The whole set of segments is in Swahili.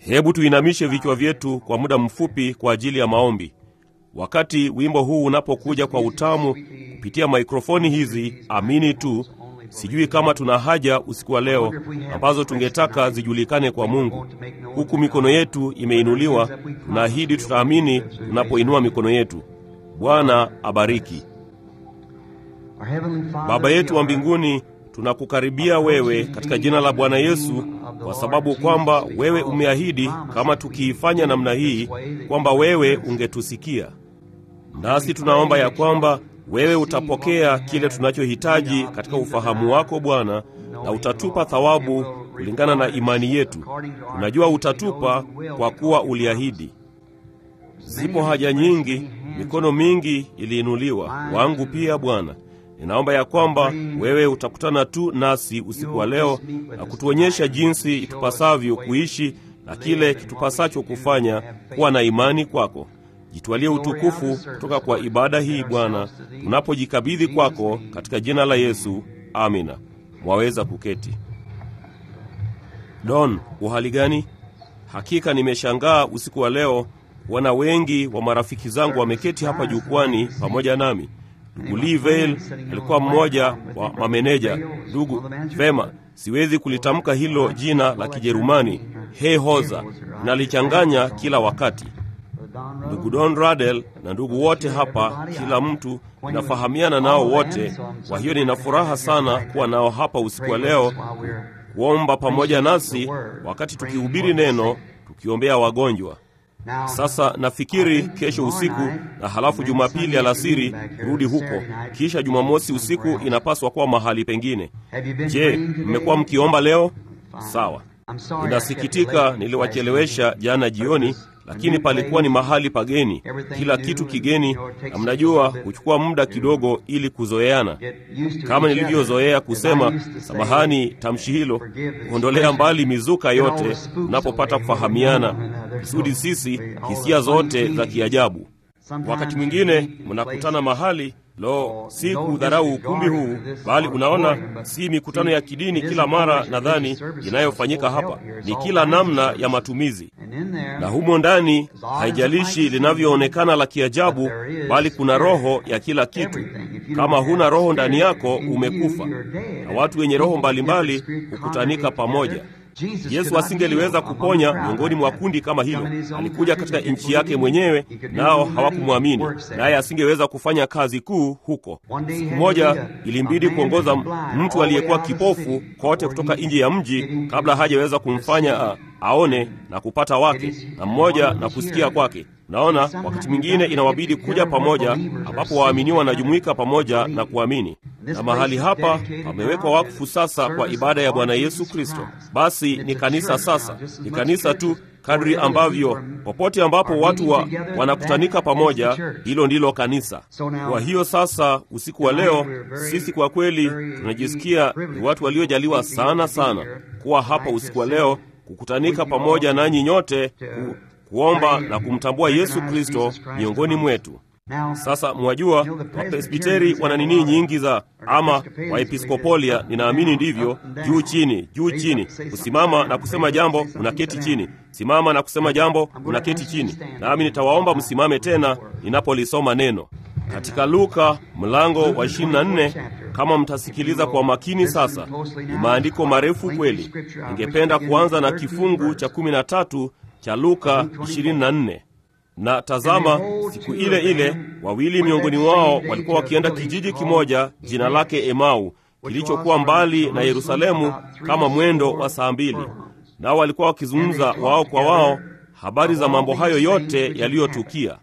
Hebu tuinamishe vichwa vyetu kwa muda mfupi kwa ajili ya maombi. Wakati wimbo huu unapokuja kwa utamu kupitia maikrofoni hizi, amini tu, sijui kama tuna haja usiku wa leo ambazo tungetaka zijulikane kwa Mungu. Huku mikono yetu imeinuliwa, tunaahidi tutaamini tunapoinua mikono yetu. Bwana abariki. Baba yetu wa mbinguni, tunakukaribia wewe katika jina la Bwana Yesu, kwa sababu kwamba wewe umeahidi kama tukiifanya namna hii kwamba wewe ungetusikia. Nasi tunaomba ya kwamba wewe utapokea kile tunachohitaji katika ufahamu wako Bwana, na utatupa thawabu kulingana na imani yetu. Tunajua utatupa kwa kuwa uliahidi. Zipo haja nyingi, mikono mingi iliinuliwa, wangu pia Bwana. Ninaomba ya kwamba wewe utakutana tu nasi usiku wa leo na kutuonyesha jinsi itupasavyo kuishi na kile kitupasacho kufanya, kuwa na imani kwako. Jitwalie utukufu kutoka kwa ibada hii Bwana, tunapojikabidhi kwako katika jina la Yesu, amina. Mwaweza kuketi. Don, uhali gani? Hakika nimeshangaa usiku wa leo kuona wengi wa marafiki zangu wameketi hapa jukwani pamoja nami. Ndugu Lee Vale alikuwa mmoja wa mameneja. Ndugu vema, siwezi kulitamka hilo jina la Kijerumani Heyhoza, nalichanganya kila wakati. Ndugu Don Radel na ndugu wote hapa, kila mtu ninafahamiana nao wote. Kwa hiyo nina furaha sana kuwa nao hapa usiku wa leo, kuomba pamoja nasi wakati tukihubiri neno, tukiombea wagonjwa. Sasa nafikiri kesho usiku na halafu Jumapili alasiri rudi huko, kisha Jumamosi usiku inapaswa kuwa mahali pengine. Je, mmekuwa mkiomba leo? Sawa. Ninasikitika niliwachelewesha jana jioni, lakini palikuwa ni mahali pageni, kila kitu kigeni, na mnajua huchukua muda kidogo ili kuzoeana. Kama nilivyozoea kusema, samahani tamshi hilo, kuondolea mbali mizuka yote unapopata kufahamiana, kusudi sisi hisia zote za kiajabu. Wakati mwingine mnakutana mahali Lo, si kudharau ukumbi huu, bali unaona, si mikutano ya kidini kila mara nadhani inayofanyika hapa, ni kila namna ya matumizi, na humo ndani, haijalishi linavyoonekana la kiajabu, bali kuna roho ya kila kitu. Kama huna roho ndani yako, umekufa. Na watu wenye roho mbalimbali hukutanika pamoja. Yesu asingeliweza kuponya miongoni mwa kundi kama hilo. Alikuja katika nchi yake mwenyewe, nao hawakumwamini, naye asingeweza kufanya kazi kuu huko. Siku moja ilimbidi kuongoza mtu aliyekuwa kipofu kote kutoka nje ya mji kabla hajaweza kumfanya a, aone na kupata wake na mmoja na kusikia kwake. Naona wakati mwingine inawabidi kuja pamoja, ambapo waaminiwa wanajumuika pamoja na kuamini. Na mahali hapa pamewekwa wakfu sasa kwa ibada ya Bwana Yesu Kristo. Basi ni kanisa sasa, ni kanisa tu kadri ambavyo popote ambapo watu wa, wanakutanika pamoja, hilo ndilo kanisa. Kwa hiyo sasa, usiku wa leo, sisi kwa kweli tunajisikia ni watu waliojaliwa sana sana kuwa hapa usiku wa leo, kukutanika pamoja nanyi nyote ku, kuomba na kumtambua Yesu Kristo miongoni mwetu. Sasa mwajua, Wapresbiteri wana nini nyingi za ama Waepiskopolia, ninaamini ndivyo, juu chini, juu chini, kusimama na kusema jambo, unaketi chini, simama na kusema jambo, unaketi chini. Nami nitawaomba msimame tena ninapolisoma neno katika Luka mlango wa 24. Kama mtasikiliza kwa makini sasa, ni maandiko marefu kweli. Ningependa kuanza na kifungu cha 13 cha Luka 24. Na tazama, siku ile ile wawili miongoni wao walikuwa wakienda kijiji kimoja jina lake Emau, kilichokuwa mbali na Yerusalemu kama mwendo wa saa mbili. Nao walikuwa wakizungumza wao kwa wao habari za mambo hayo yote yaliyotukia.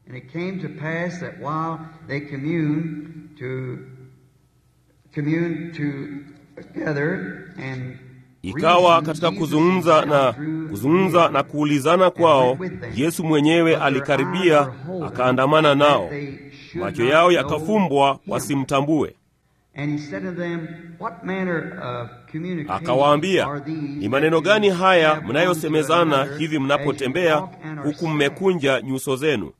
Ikawa katika kuzungumza na kuzungumza na kuulizana kwao, Yesu mwenyewe alikaribia akaandamana nao, macho yao yakafumbwa wasimtambue. Akawaambia, ni maneno gani haya mnayosemezana hivi mnapotembea, huku mmekunja nyuso zenu?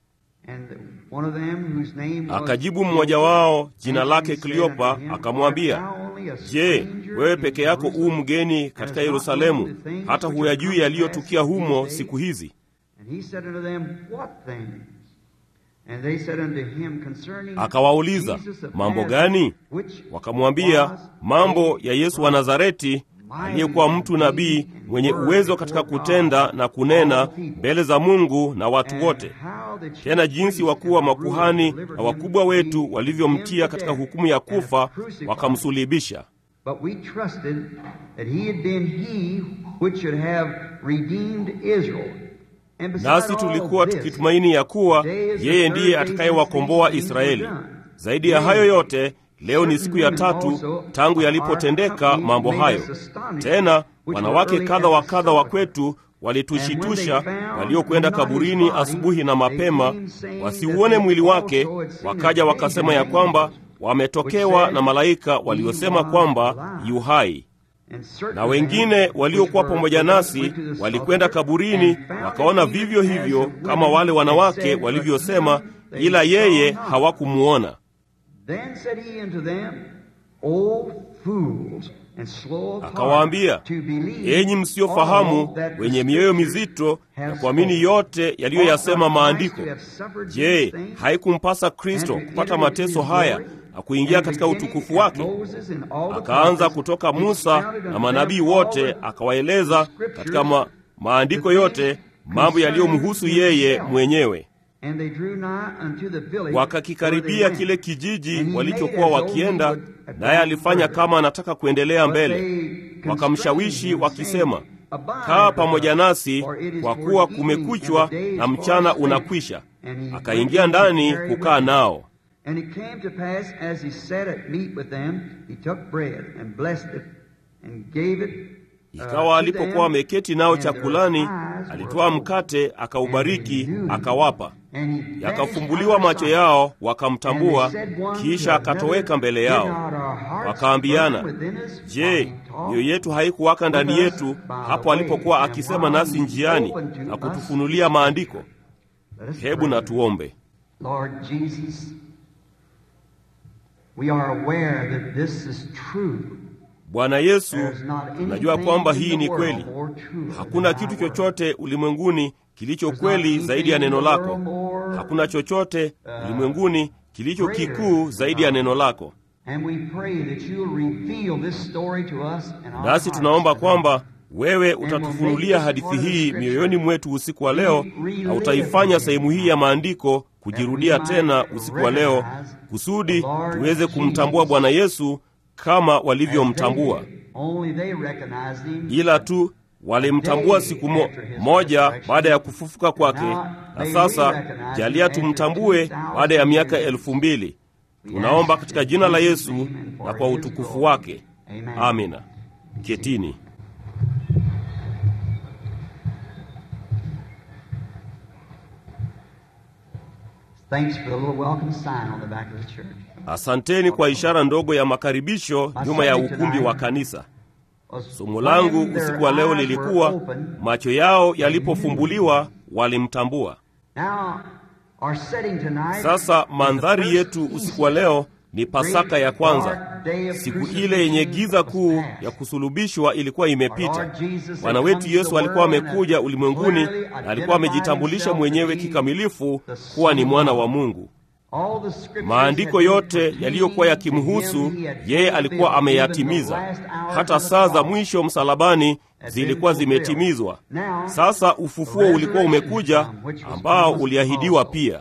Akajibu mmoja wao jina lake Kleopa akamwambia, Je, wewe peke yako u mgeni katika Yerusalemu, hata huyajui yaliyotukia humo siku hizi. Akawauliza, mambo gani? Wakamwambia, mambo ya Yesu wa Nazareti aliyekuwa mtu nabii mwenye uwezo katika kutenda na kunena mbele za Mungu na watu wote, tena jinsi wakuu wa makuhani na wakubwa wetu walivyomtia katika hukumu ya kufa wakamsulibisha. Nasi tulikuwa tukitumaini ya kuwa yeye ndiye atakayewakomboa Israeli. Zaidi ya hayo yote Leo ni siku ya tatu tangu yalipotendeka mambo hayo. Tena wanawake kadha wa kadha wa kwetu walitushitusha, waliokwenda kaburini asubuhi na mapema wasiuone mwili wake, wakaja wakasema ya kwamba wametokewa na malaika waliosema kwamba yu hai. Na wengine waliokuwa pamoja nasi walikwenda kaburini, wakaona vivyo hivyo kama wale wanawake walivyosema, ila yeye hawakumuona. Akawaambia, enyi msiofahamu, wenye mioyo mizito na kuamini yote yaliyoyasema Maandiko. Je, haikumpasa Kristo kupata mateso haya na kuingia katika utukufu wake? Akaanza kutoka Musa na manabii wote, akawaeleza katika ma maandiko yote mambo yaliyomhusu yeye mwenyewe. Wakakikaribia kile kijiji walichokuwa wakienda, naye alifanya kama anataka kuendelea mbele. Wakamshawishi wakisema, kaa pamoja nasi, kwa kuwa kumekuchwa na mchana unakwisha. Akaingia ndani kukaa nao. Ikawa alipokuwa ameketi nao chakulani, alitoa mkate, akaubariki, akawapa. Yakafumbuliwa macho yao, wakamtambua. Kisha akatoweka mbele yao. Wakaambiana, je, mioyo yetu haikuwaka ndani yetu hapo alipokuwa akisema nasi njiani na kutufunulia maandiko? Hebu na tuombe. Bwana Yesu, tunajua kwamba hii ni kweli. Hakuna kitu chochote ulimwenguni kilicho kweli zaidi ya neno lako. Hakuna chochote ulimwenguni kilicho kikuu zaidi ya neno lako. Nasi tunaomba kwamba wewe utatufunulia hadithi hii mioyoni mwetu usiku wa leo, na utaifanya sehemu hii ya maandiko kujirudia tena usiku wa leo, kusudi tuweze kumtambua Bwana Yesu kama walivyomtambua. Ila tu walimtambua siku mo, moja baada ya kufufuka kwake, na sasa jalia tumtambue baada ya miaka elfu mbili. Tunaomba katika jina la Yesu na kwa utukufu wake, amina. Ketini. Asanteni kwa ishara ndogo ya makaribisho nyuma ya ukumbi wa kanisa. Somo langu usiku wa leo lilikuwa macho yao yalipofumbuliwa walimtambua. Sasa mandhari yetu usiku wa leo ni Pasaka ya kwanza. Siku ile yenye giza kuu ya kusulubishwa ilikuwa imepita. Bwana wetu Yesu alikuwa amekuja ulimwenguni na alikuwa amejitambulisha mwenyewe kikamilifu kuwa ni mwana wa Mungu. Maandiko yote yaliyokuwa yakimhusu yeye alikuwa ameyatimiza. Hata saa za mwisho msalabani zilikuwa zimetimizwa. Sasa ufufuo ulikuwa umekuja, ambao uliahidiwa pia.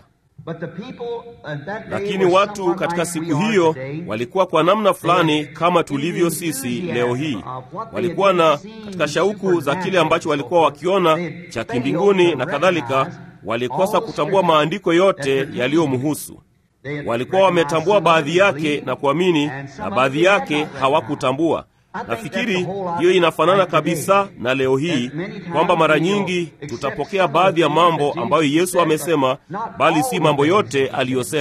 Lakini watu katika siku hiyo walikuwa kwa namna fulani kama tulivyo sisi leo hii. Walikuwa na katika shauku za kile ambacho walikuwa wakiona cha kimbinguni na kadhalika. Walikosa kutambua maandiko yote yaliyomhusu. Walikuwa wametambua baadhi yake na kuamini, na baadhi yake hawakutambua. Nafikiri hiyo inafanana kabisa na leo hii kwamba mara nyingi tutapokea baadhi ya mambo ambayo Yesu amesema, bali si mambo yote aliyosema.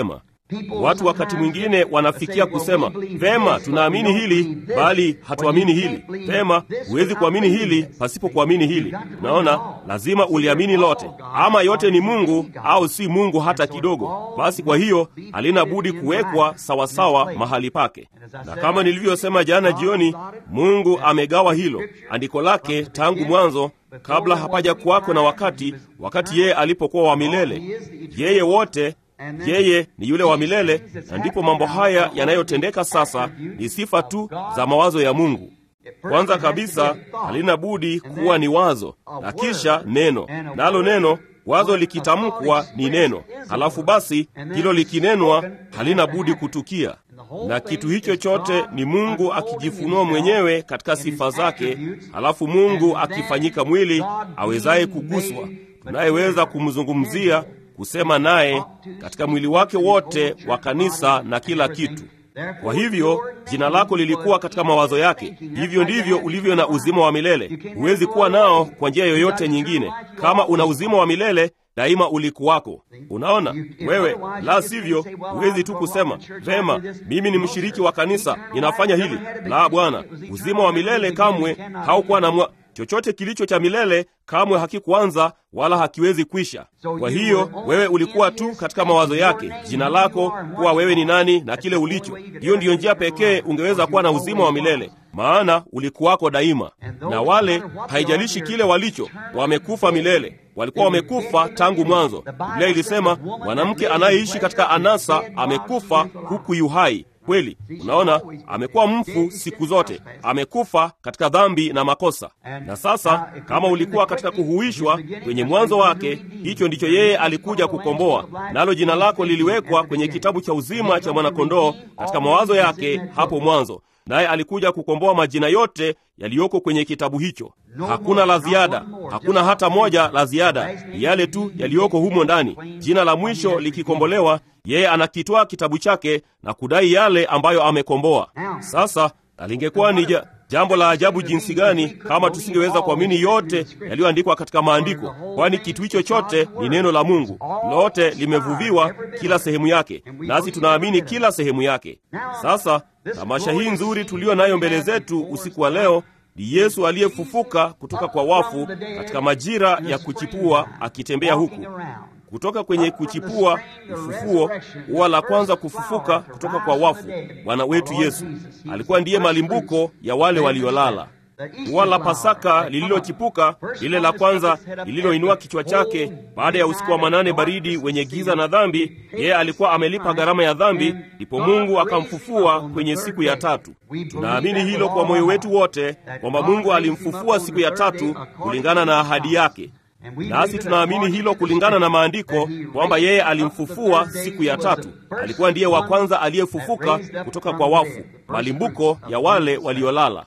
Watu wakati mwingine wanafikia kusema vema, tunaamini hili bali hatuamini hili. Vema, huwezi kuamini hili pasipo kuamini hili. Naona lazima uliamini lote, ama yote ni Mungu au si Mungu hata kidogo. Basi kwa hiyo halina budi kuwekwa sawasawa mahali pake, na kama nilivyosema jana jioni, Mungu amegawa hilo andiko lake tangu mwanzo kabla hapaja kuwako na wakati, wakati yeye alipokuwa wa milele. Yeye wote yeye ni yule wa milele, na ndipo mambo haya yanayotendeka sasa ni sifa tu za mawazo ya Mungu. Kwanza kabisa halina budi kuwa ni wazo na kisha neno, nalo neno wazo likitamkwa ni neno, halafu basi hilo likinenwa halina budi kutukia, na kitu hicho chote ni Mungu akijifunua mwenyewe katika sifa zake, halafu Mungu akifanyika mwili awezaye kuguswa, tunayeweza kumzungumzia kusema naye katika mwili wake wote wa kanisa na kila kitu. Kwa hivyo jina lako lilikuwa katika mawazo yake. Hivyo ndivyo ulivyo na uzima wa milele. Huwezi kuwa nao kwa njia yoyote nyingine. Kama una uzima wa milele daima ulikuwako. Unaona wewe, la sivyo huwezi tu kusema vema, mimi ni mshiriki wa kanisa, ninafanya hili. La, Bwana, uzima wa milele kamwe haukuwa na mwa chochote kilicho cha milele kamwe hakikuanza wala hakiwezi kwisha. Kwa hiyo wewe ulikuwa tu katika mawazo yake, jina lako, kuwa wewe ni nani na kile ulicho. Hiyo ndiyo njia pekee ungeweza kuwa na uzima wa milele, maana ulikuwako daima. Na wale, haijalishi kile walicho, wamekufa milele, walikuwa wamekufa tangu mwanzo. Biblia ilisema mwanamke anayeishi katika anasa amekufa huku yuhai kweli. Unaona, amekuwa mfu siku zote, amekufa katika dhambi na makosa. Na sasa kama ulikuwa katika kuhuishwa kwenye mwanzo wake, hicho ndicho yeye alikuja kukomboa, nalo jina lako liliwekwa kwenye kitabu cha uzima cha mwanakondoo katika mawazo yake hapo mwanzo naye alikuja kukomboa majina yote yaliyoko kwenye kitabu hicho. Hakuna la ziada, hakuna hata moja la ziada, ni yale tu yaliyoko humo ndani. Jina la mwisho likikombolewa, yeye anakitwaa kitabu chake na kudai yale ambayo amekomboa. Sasa alingekuwa ni ja, jambo la ajabu jinsi gani kama tusingeweza kuamini yote yaliyoandikwa katika maandiko, kwani kitu hicho chote ni neno la Mungu. Lote limevuviwa kila sehemu yake, nasi tunaamini kila sehemu yake. Sasa tamasha hii nzuri tuliyo nayo mbele zetu usiku wa leo ni Yesu aliyefufuka kutoka kwa wafu katika majira ya kuchipua, akitembea huku kutoka kwenye kuchipua ufufuo, ua la kwanza kufufuka kutoka kwa wafu. Bwana wetu Yesu alikuwa ndiye malimbuko ya wale waliolala. Ua la Pasaka lililochipuka, lile la kwanza lililoinua kichwa chake baada ya usiku wa manane baridi wenye giza na dhambi, yeye alikuwa amelipa gharama ya dhambi, ndipo Mungu akamfufua kwenye siku ya tatu. Tunaamini hilo kwa moyo wetu wote, kwamba Mungu alimfufua siku ya tatu kulingana na ahadi yake. Nasi tunaamini hilo kulingana na maandiko kwamba yeye alimfufua siku ya tatu. Alikuwa ndiye wa kwanza aliyefufuka kutoka kwa wafu, malimbuko ya wale waliolala.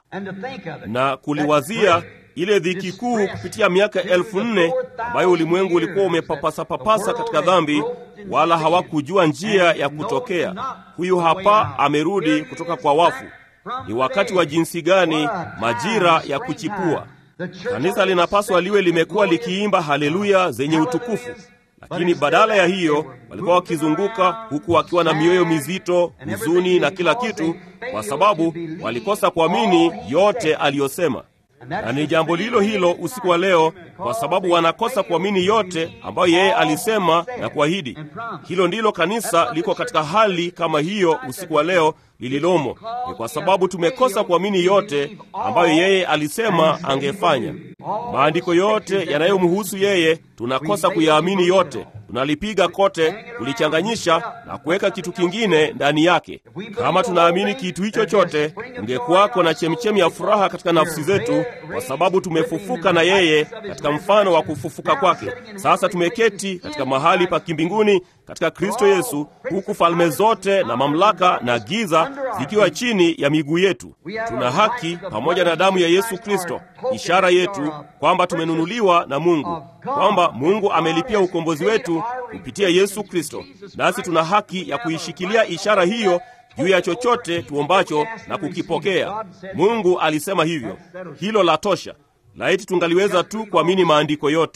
Na kuliwazia ile dhiki kuu kupitia miaka elfu nne ambayo ulimwengu ulikuwa umepapasa-papasa katika dhambi, wala hawakujua njia ya kutokea. Huyu hapa amerudi kutoka kwa wafu. Ni wakati wa jinsi gani! Majira ya kuchipua. Kanisa linapaswa liwe limekuwa likiimba haleluya zenye utukufu, lakini badala ya hiyo walikuwa wakizunguka huku wakiwa na mioyo mizito, huzuni na kila kitu, kwa sababu walikosa kuamini yote aliyosema. Na ni jambo lilo hilo usiku wa leo, kwa sababu wanakosa kuamini yote ambayo yeye alisema na kuahidi. Hilo ndilo kanisa liko katika hali kama hiyo usiku wa leo lililomo, ni kwa sababu tumekosa kuamini yote ambayo yeye alisema angefanya. Maandiko yote yanayomhusu yeye tunakosa kuyaamini yote, tunalipiga kote, kulichanganyisha na kuweka kitu kingine ndani yake. Kama tunaamini kitu hicho chote, ungekuwako na chemchemi ya furaha katika nafsi zetu, kwa sababu tumefufuka na yeye katika mfano wa kufufuka kwake. Sasa tumeketi katika mahali pa kimbinguni katika Kristo Yesu, huku falme zote na mamlaka na giza zikiwa chini ya miguu yetu. Tuna haki pamoja na damu ya Yesu Kristo, ishara yetu kwamba tumenunuliwa na Mungu, kwamba Mungu amelipia ukombozi wetu kupitia Yesu Kristo, nasi tuna haki ya kuishikilia ishara hiyo juu ya chochote tuombacho na kukipokea. Mungu alisema hivyo, hilo la tosha. Laiti tungaliweza tu kuamini maandiko yote.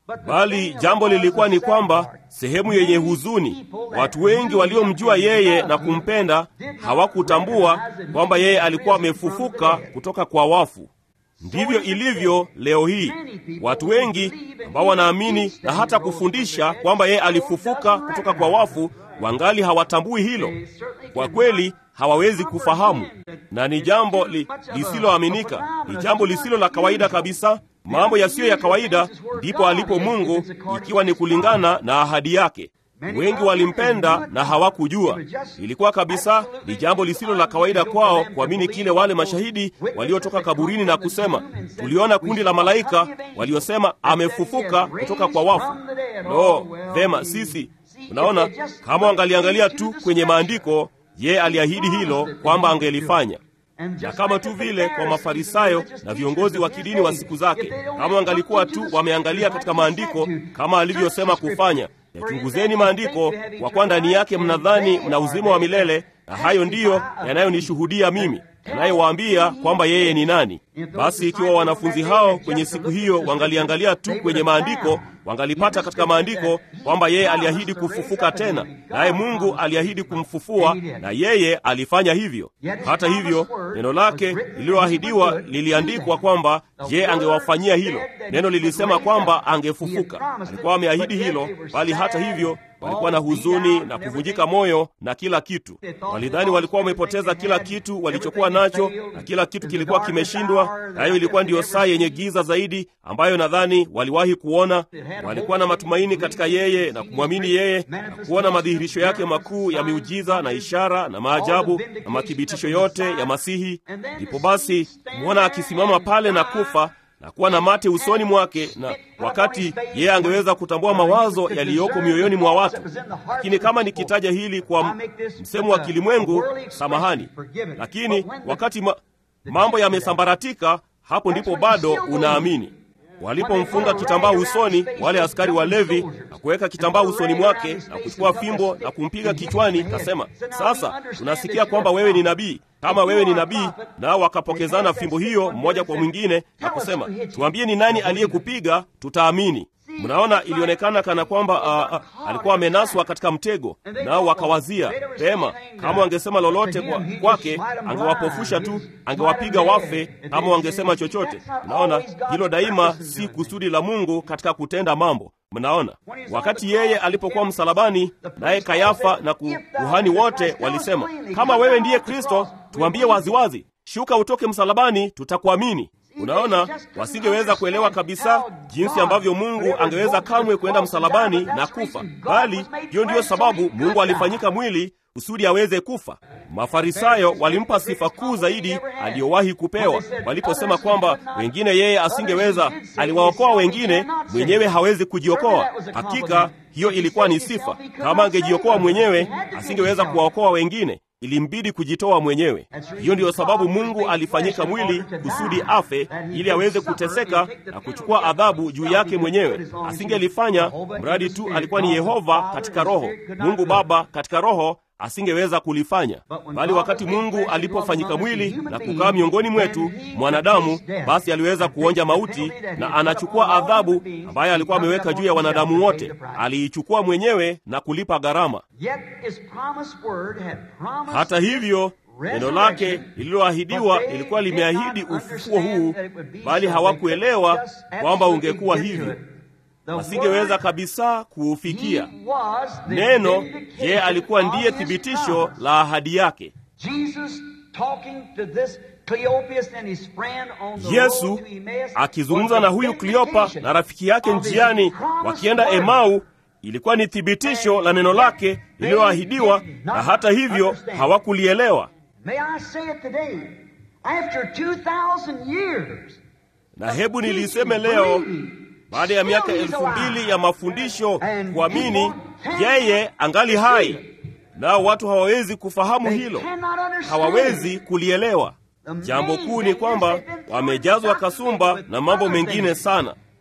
bali jambo lilikuwa ni kwamba sehemu yenye huzuni, watu wengi waliomjua yeye na kumpenda hawakutambua kwamba yeye alikuwa amefufuka kutoka kwa wafu. Ndivyo ilivyo leo hii. Watu wengi ambao wanaamini na hata kufundisha kwamba yeye alifufuka kutoka kwa wafu wangali hawatambui hilo. Kwa kweli hawawezi kufahamu, na ni jambo li, lisiloaminika, ni jambo lisilo la kawaida kabisa, mambo yasiyo ya kawaida. Ndipo alipo Mungu, ikiwa ni kulingana na ahadi yake. Wengi walimpenda na hawakujua. Ilikuwa kabisa ni jambo lisilo la kawaida kwao kuamini kile wale mashahidi waliotoka kaburini na kusema, tuliona kundi la malaika waliosema amefufuka kutoka kwa wafu. No, vema, sisi unaona, kama wangaliangalia tu kwenye maandiko, yeye aliahidi hilo kwamba angelifanya na kama tu vile kwa Mafarisayo na viongozi wa kidini wa siku zake, kama wangalikuwa tu wameangalia katika maandiko kama alivyosema kufanya, yachunguzeni maandiko, kwa kuwa ndani yake mnadhani mna uzima wa milele, na hayo ndiyo yanayonishuhudia mimi anayewaambia kwamba yeye ni nani. Basi ikiwa wanafunzi hao kwenye siku hiyo wangaliangalia tu kwenye maandiko, wangalipata katika maandiko kwamba yeye aliahidi kufufuka tena, naye Mungu aliahidi kumfufua, na yeye alifanya hivyo. Hata hivyo, neno lake lililoahidiwa liliandikwa kwamba yeye angewafanyia hilo. Neno lilisema kwamba angefufuka. Alikuwa ameahidi hilo, bali hata hivyo walikuwa na huzuni na kuvunjika moyo na kila kitu. Walidhani walikuwa wamepoteza kila kitu walichokuwa nacho, na kila kitu kilikuwa kimeshindwa. Nayo ilikuwa ndiyo saa yenye giza zaidi ambayo nadhani waliwahi kuona. Walikuwa na matumaini katika yeye na kumwamini yeye na kuona madhihirisho yake makuu ya miujiza na ishara na maajabu na mathibitisho yote ya Masihi. Ndipo basi kumwona akisimama pale na kufa na kuwa na mate usoni mwake, na wakati yeye angeweza kutambua mawazo yaliyoko mioyoni mwa watu. Lakini kama nikitaja hili kwa msemo wa kilimwengu, samahani, lakini wakati ma, mambo yamesambaratika, hapo ndipo bado unaamini. Walipomfunga kitambaa usoni wale askari wa Levi na kuweka kitambaa usoni mwake na kuchukua fimbo na kumpiga kichwani, kasema, sasa tunasikia kwamba wewe ni nabii. Kama wewe ni nabii, nao wakapokezana fimbo hiyo mmoja kwa mwingine na kusema, tuambie ni nani aliyekupiga, tutaamini. Mnaona, ilionekana kana kwamba uh, uh, alikuwa amenaswa katika mtego, nao wakawazia pema, kama wangesema lolote kwa, kwake angewapofusha tu, angewapiga wafe kama wangesema chochote. Mnaona, hilo daima si kusudi la Mungu katika kutenda mambo. Mnaona, wakati yeye alipokuwa msalabani, naye Kayafa na kuhani wote walisema, kama wewe ndiye Kristo, tuambie waziwazi, shuka utoke msalabani, tutakuamini. Unaona, wasingeweza kuelewa kabisa jinsi ambavyo Mungu angeweza kamwe kwenda msalabani na kufa, bali hiyo ndiyo sababu Mungu alifanyika mwili kusudi aweze kufa. Mafarisayo walimpa sifa kuu zaidi aliyowahi kupewa waliposema kwamba wengine yeye asingeweza, aliwaokoa wengine, mwenyewe hawezi kujiokoa. Hakika hiyo ilikuwa ni sifa. Kama angejiokoa mwenyewe, asingeweza kuwaokoa wengine ilimbidi kujitoa mwenyewe. Hiyo ndiyo sababu Mungu alifanyika mwili kusudi afe, ili aweze kuteseka na kuchukua adhabu juu yake mwenyewe. Asingelifanya mradi tu alikuwa ni Yehova katika roho, Mungu Baba katika roho asingeweza kulifanya. Bali wakati Mungu alipofanyika mwili na kukaa miongoni mwetu mwanadamu, basi aliweza kuonja mauti na anachukua adhabu ambayo alikuwa ameweka juu ya wanadamu wote, aliichukua mwenyewe na kulipa gharama. Hata hivyo neno lake lililoahidiwa lilikuwa limeahidi ufufuo huu, bali hawakuelewa kwamba ungekuwa hivyo wasingeweza kabisa kuufikia. Neno yeye alikuwa ndiye thibitisho la ahadi yake. Yesu akizungumza na huyu Kleopa na rafiki yake njiani wakienda Emau, ilikuwa ni thibitisho la neno lake lililoahidiwa, na hata hivyo hawakulielewa. Na hebu niliseme leo baada ya miaka elfu mbili ya mafundisho kuamini yeye angali hai, nao watu hawawezi kufahamu hilo, hawawezi kulielewa. Jambo kuu ni kwamba wamejazwa kasumba na mambo mengine sana.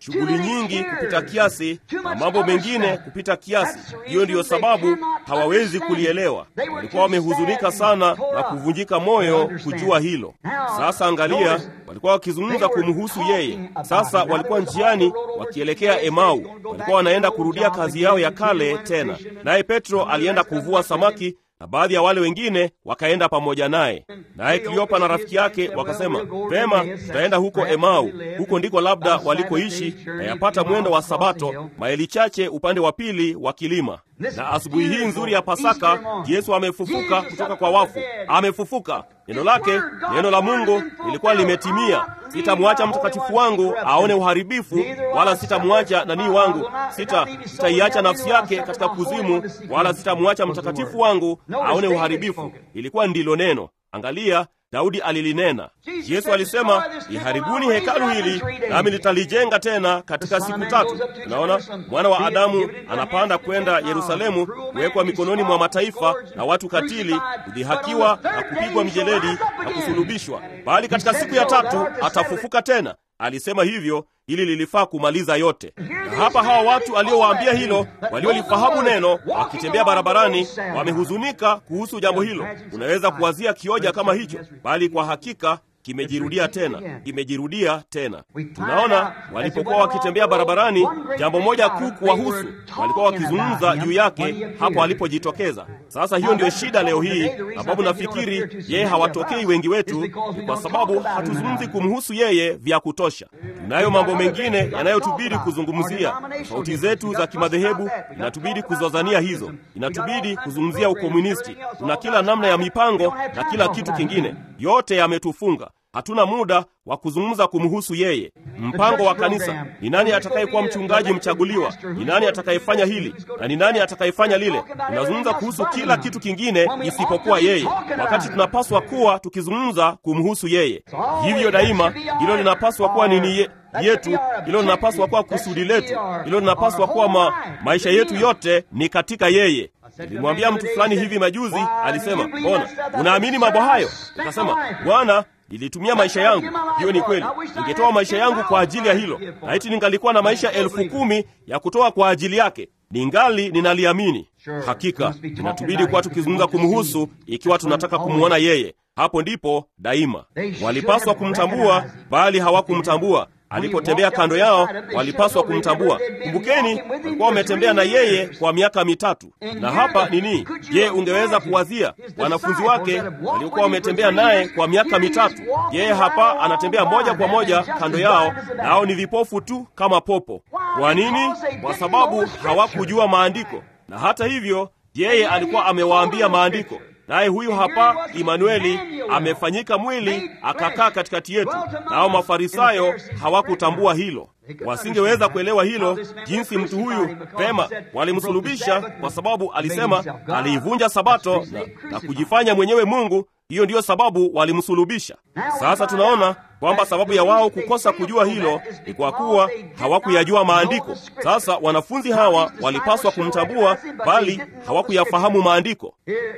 shughuli nyingi kupita kiasi na mambo mengine kupita kiasi. Hiyo ndiyo sababu hawawezi kulielewa. Walikuwa wamehuzunika sana na kuvunjika moyo kujua hilo. Sasa angalia, walikuwa wakizungumza kumhusu yeye. Sasa walikuwa njiani wakielekea Emau, walikuwa wanaenda kurudia kazi yao ya kale tena, naye Petro alienda kuvua samaki na baadhi ya wale wengine wakaenda pamoja naye. Naye Kleopa na rafiki yake wakasema, vema, tutaenda huko Emau, huko ndiko labda walikoishi, na yapata mwendo wa Sabato, maili chache upande wa pili wa kilima. Na asubuhi hii nzuri ya Pasaka, Yesu amefufuka kutoka kwa wafu, amefufuka. Neno lake, neno la Mungu lilikuwa limetimia. Sitamwacha mtakatifu wangu aone uharibifu, wala sitamwacha nanii wangu, sita sitaiacha nafsi yake katika kuzimu, wala sitamwacha mtakatifu wangu aone uharibifu. Ilikuwa ndilo neno. Angalia, Daudi alilinena. Yesu alisema, iharibuni hekalu hili nami nitalijenga tena katika siku tatu. Unaona, mwana wa Adamu anapanda kwenda Yerusalemu, kuwekwa mikononi mwa mataifa na watu katili, kudhihakiwa na kupigwa mijeledi na kusulubishwa, bali katika siku ya tatu atafufuka tena. Alisema hivyo ili lilifaa kumaliza yote. Na hapa hawa watu aliowaambia hilo, waliolifahamu neno, wakitembea barabarani, wamehuzunika kuhusu jambo hilo. Unaweza kuwazia kioja kama hicho, bali kwa hakika kimejirudia tena, kimejirudia tena. Tunaona walipokuwa wakitembea barabarani, jambo moja kuu kuwahusu, walikuwa wakizungumza juu yake hapo alipojitokeza. Sasa hiyo ndiyo shida leo hii, sababu nafikiri yeye hawatokei wengi wetu, ni kwa sababu hatuzungumzi kumhusu yeye vya kutosha. Tunayo mambo mengine yanayotubidi kuzungumzia. Tofauti zetu za kimadhehebu inatubidi kuzozania hizo, inatubidi kuzungumzia ukomunisti. Tuna kila namna ya mipango na kila kitu kingine, yote yametufunga. Hatuna muda wa kuzungumza kumhusu yeye. Mpango wa kanisa ni nani atakayekuwa mchungaji mchaguliwa, ni nani atakayefanya hili na ni nani atakayefanya lile. Tunazungumza kuhusu kila kitu kingine isipokuwa yeye, wakati tunapaswa kuwa tukizungumza kumhusu yeye. Hivyo daima hilo linapaswa kuwa nini ye, yetu, hilo linapaswa kuwa kusudi letu, hilo linapaswa kuwa ma, maisha yetu yote ni katika yeye. Nilimwambia mtu fulani hivi majuzi, alisema, mbona unaamini mambo hayo? Nikasema, Bwana nilitumia maisha yangu. Hiyo ni kweli, ningetoa maisha yangu kwa ajili ya hilo. Laiti ningalikuwa na maisha elfu kumi ya kutoa kwa ajili yake, ningali ninaliamini. Hakika inatubidi kuwa tukizungumza kumhusu, ikiwa tunataka kumwona yeye. Hapo ndipo daima walipaswa kumtambua, bali hawakumtambua. Alipotembea kando yao, walipaswa kumtambua. Kumbukeni, walikuwa wametembea na yeye kwa miaka mitatu. Na hapa nini? Je, ungeweza kuwazia wanafunzi wake waliokuwa wametembea naye kwa miaka mitatu? Yeye hapa anatembea moja kwa moja kando yao, nao ni vipofu tu kama popo. Kwa nini? Kwa sababu hawakujua maandiko, na hata hivyo yeye alikuwa amewaambia maandiko naye huyu hapa Imanueli amefanyika mwili akakaa katikati yetu. Nao Mafarisayo hawakutambua hilo, wasingeweza kuelewa hilo, jinsi mtu huyu pema. Walimsulubisha kwa sababu alisema aliivunja Sabato na, na kujifanya mwenyewe Mungu. Hiyo ndiyo sababu walimsulubisha. Sasa tunaona kwamba sababu ya wao kukosa kujua hilo ni kwa kuwa hawakuyajua maandiko. Sasa wanafunzi hawa walipaswa kumtambua, bali hawakuyafahamu maandiko.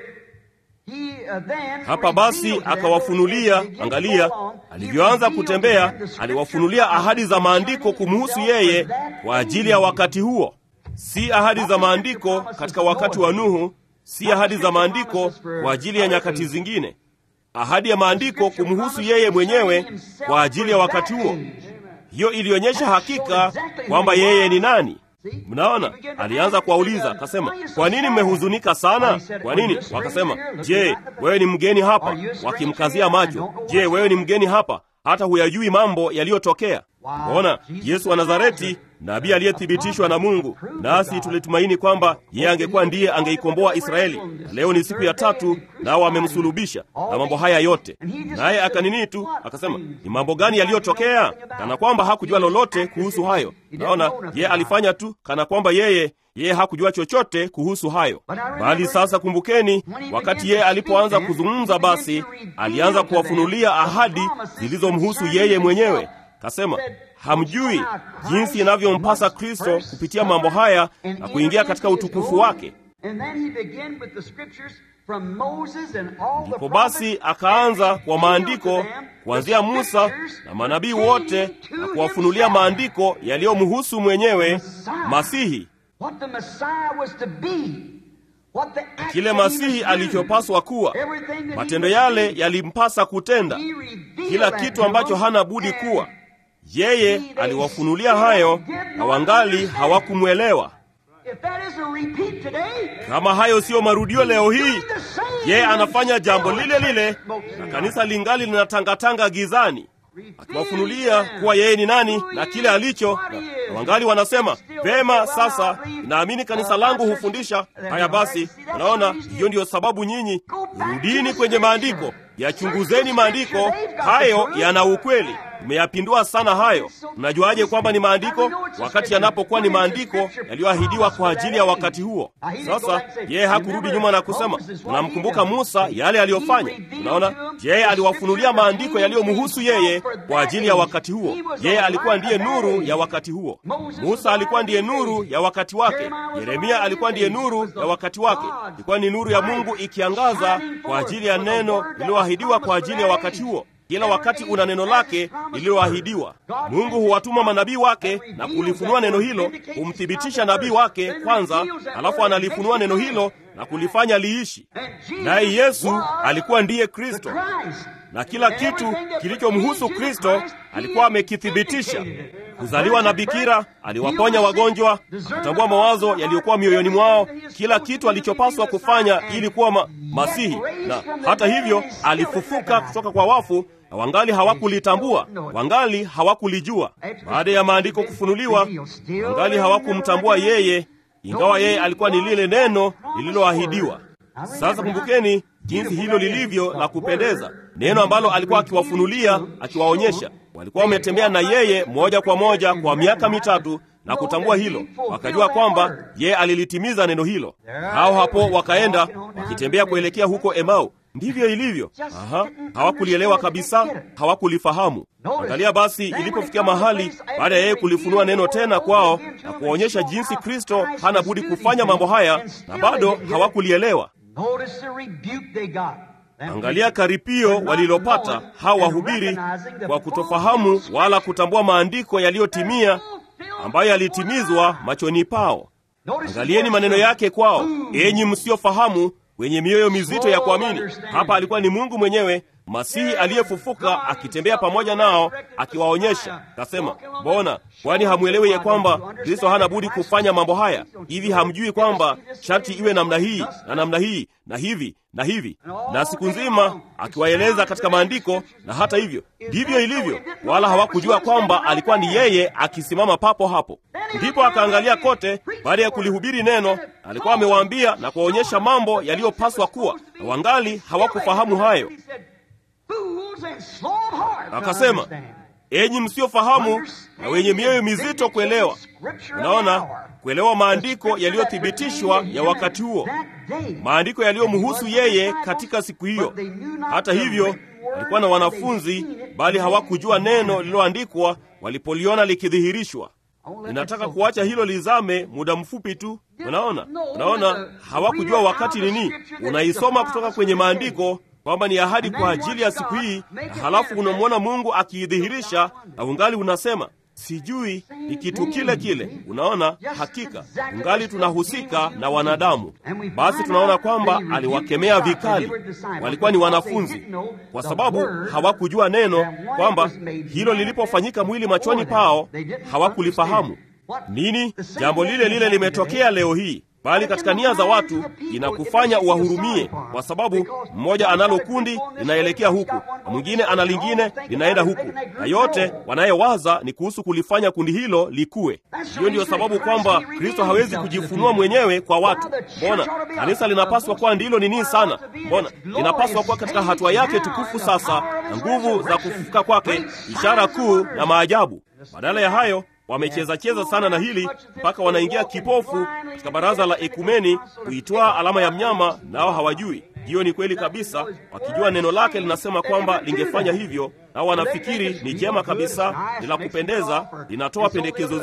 Hapa basi akawafunulia. Angalia alivyoanza kutembea, aliwafunulia ahadi za maandiko kumhusu yeye kwa ajili ya wakati huo, si ahadi za maandiko katika wakati wa Nuhu, si ahadi za maandiko kwa ajili ya nyakati zingine, ahadi ya maandiko kumhusu yeye mwenyewe kwa ajili ya wakati huo. Hiyo ilionyesha hakika kwamba yeye ni nani. Mnaona, alianza kuwauliza akasema, kwa nini mmehuzunika sana? Kwa nini? Wakasema, je, wewe ni mgeni hapa? Wakimkazia macho, je, wewe ni mgeni hapa, hata huyajui mambo yaliyotokea? Ona, Yesu wa Nazareti, nabii aliyethibitishwa na Mungu, nasi tulitumaini kwamba yeye angekuwa ndiye angeikomboa Israeli. Na leo ni siku ya tatu, nao wamemsulubisha na mambo haya yote. Naye akanini tu akasema, ni mambo gani yaliyotokea? Kana kwamba hakujua lolote kuhusu hayo. Naona yeye alifanya tu kana kwamba yeye yeye hakujua chochote kuhusu hayo. Bali sasa kumbukeni, wakati yeye alipoanza kuzungumza, basi alianza kuwafunulia ahadi zilizomhusu yeye mwenyewe. Kasema, hamjui jinsi inavyompasa Kristo kupitia mambo haya na kuingia katika utukufu wake. from Moses and all the Ndipo basi akaanza kwa maandiko kuanzia Musa na manabii wote na kuwafunulia maandiko yaliyomhusu mwenyewe Masihi, what the Messiah was to be, what the act kile that he Masihi was doing, alichopaswa kuwa. everything that he Matendo was yale doing. yalimpasa kutenda, He revealed kila that kitu to ambacho them, hana budi and kuwa. Yeye aliwafunulia hayo na wangali hawakumwelewa. If that isn't a repeat today, Kama hayo siyo marudio leo hii, doing the same, yeye anafanya jambo still lile lile, Moses na and kanisa lingali linatangatanga gizani, akiwafunulia kuwa yeye ni nani na kile alicho, na, na wangali wanasema vema, sasa naamini kanisa langu hufundisha haya. Basi unaona, hiyo ndiyo sababu nyinyi rudini kwenye maandiko, yachunguzeni maandiko, hayo yana ukweli. Mmeyapindua sana hayo. Mnajuaje kwamba ni maandiko wakati yanapokuwa ni maandiko yaliyoahidiwa kwa ajili ya wakati huo? Sasa yeye hakurudi nyuma na kusema, unamkumbuka Musa yale aliyofanya. Unaona, yeye aliwafunulia maandiko yaliyomhusu yeye kwa ajili ya wakati huo. Yeye alikuwa ndiye nuru ya wakati huo. Musa alikuwa ndiye nuru ya wakati wake. Yeremia alikuwa ndiye nuru ya wakati wake. Ilikuwa ni nuru ya Mungu ikiangaza kwa ajili ya neno lililoahidiwa kwa ajili ya wakati huo. Kila wakati una neno lake lililoahidiwa. Mungu huwatuma manabii wake na kulifunua neno hilo, kumthibitisha nabii wake kwanza, alafu analifunua neno hilo na kulifanya liishi. Naye Yesu alikuwa ndiye Kristo, na kila kitu kilichomhusu Kristo alikuwa amekithibitisha. Kuzaliwa na bikira, aliwaponya wagonjwa, kutambua mawazo yaliyokuwa mioyoni mwao, kila kitu alichopaswa kufanya ili kuwa ma Masihi. Na hata hivyo alifufuka kutoka kwa wafu, na wangali hawakulitambua, wangali hawakulijua. Baada ya maandiko kufunuliwa, wangali hawakumtambua yeye, ingawa yeye alikuwa ni lile neno lililoahidiwa. Sasa kumbukeni jinsi hilo lilivyo la kupendeza, neno ambalo alikuwa akiwafunulia, akiwaonyesha. Walikuwa wametembea na yeye moja kwa moja kwa miaka mitatu na kutambua hilo, wakajua kwamba yeye alilitimiza neno hilo. Hao hapo wakaenda wakitembea kuelekea huko Emau. Ndivyo ilivyo. Aha, hawakulielewa kabisa, hawakulifahamu. Angalia basi, ilipofikia mahali baada ya yeye kulifunua neno tena kwao na kuwaonyesha jinsi Kristo hana budi kufanya mambo haya, na bado hawakulielewa. Angalia karipio walilopata hao wahubiri kwa kutofahamu wala kutambua maandiko yaliyotimia ambayo yalitimizwa machoni pao. Angalieni maneno yake kwao, enyi msiofahamu, wenye mioyo mizito ya kuamini. Hapa alikuwa ni Mungu mwenyewe, Masihi aliyefufuka akitembea pamoja nao, akiwaonyesha. Kasema, mbona kwani hamwelewi ya kwamba Kristo hana budi kufanya mambo haya? Hivi hamjui kwamba sharti iwe namna hii na namna hii na hivi na hivi, na siku nzima akiwaeleza katika maandiko. Na hata hivyo ndivyo ilivyo, wala hawakujua kwamba alikuwa ni yeye akisimama papo hapo. Ndipo akaangalia kote, baada ya kulihubiri neno, alikuwa amewaambia na kuwaonyesha mambo yaliyopaswa kuwa, na wangali hawakufahamu hayo. Akasema, enyi msiofahamu na wenye mioyo mizito kuelewa. Unaona, kuelewa maandiko yaliyothibitishwa ya wakati huo, maandiko yaliyomhusu yeye katika siku hiyo. Hata hivyo, walikuwa na wanafunzi, bali hawakujua neno lililoandikwa walipoliona likidhihirishwa. Ninataka kuacha hilo lizame muda mfupi tu. Unaona, unaona, hawakujua wakati nini. Unaisoma kutoka kwenye maandiko kwamba ni ahadi kwa ajili ya siku hii, na halafu unamwona Mungu akiidhihirisha na ungali unasema sijui ni kitu kile kile. Unaona, hakika ungali tunahusika na wanadamu. Basi tunaona kwamba aliwakemea vikali, walikuwa ni wanafunzi, kwa sababu hawakujua neno, kwamba hilo lilipofanyika mwili machoni pao hawakulifahamu nini. Jambo lile lile limetokea leo hii bali katika nia za watu inakufanya uwahurumie, kwa sababu mmoja analo kundi linaelekea huku na mwingine ana lingine linaenda huku, na yote wanayewaza ni kuhusu kulifanya kundi hilo likue. Hiyo ndiyo sababu kwamba Kristo hawezi kujifunua mwenyewe kwa watu. Mbona kanisa linapaswa kuwa ndilo nini sana? Mbona linapaswa kuwa katika hatua yake tukufu sasa, na nguvu za kufufuka kwake, ishara kuu na maajabu. Badala ya hayo wamecheza cheza sana na hili mpaka wanaingia kipofu katika baraza la ekumeni kuitwaa alama ya mnyama, nao hawajui. Hiyo ni kweli kabisa, wakijua neno lake linasema kwamba lingefanya hivyo, nao wanafikiri ni jema kabisa, ni la kupendeza, linatoa pendekezo zuri,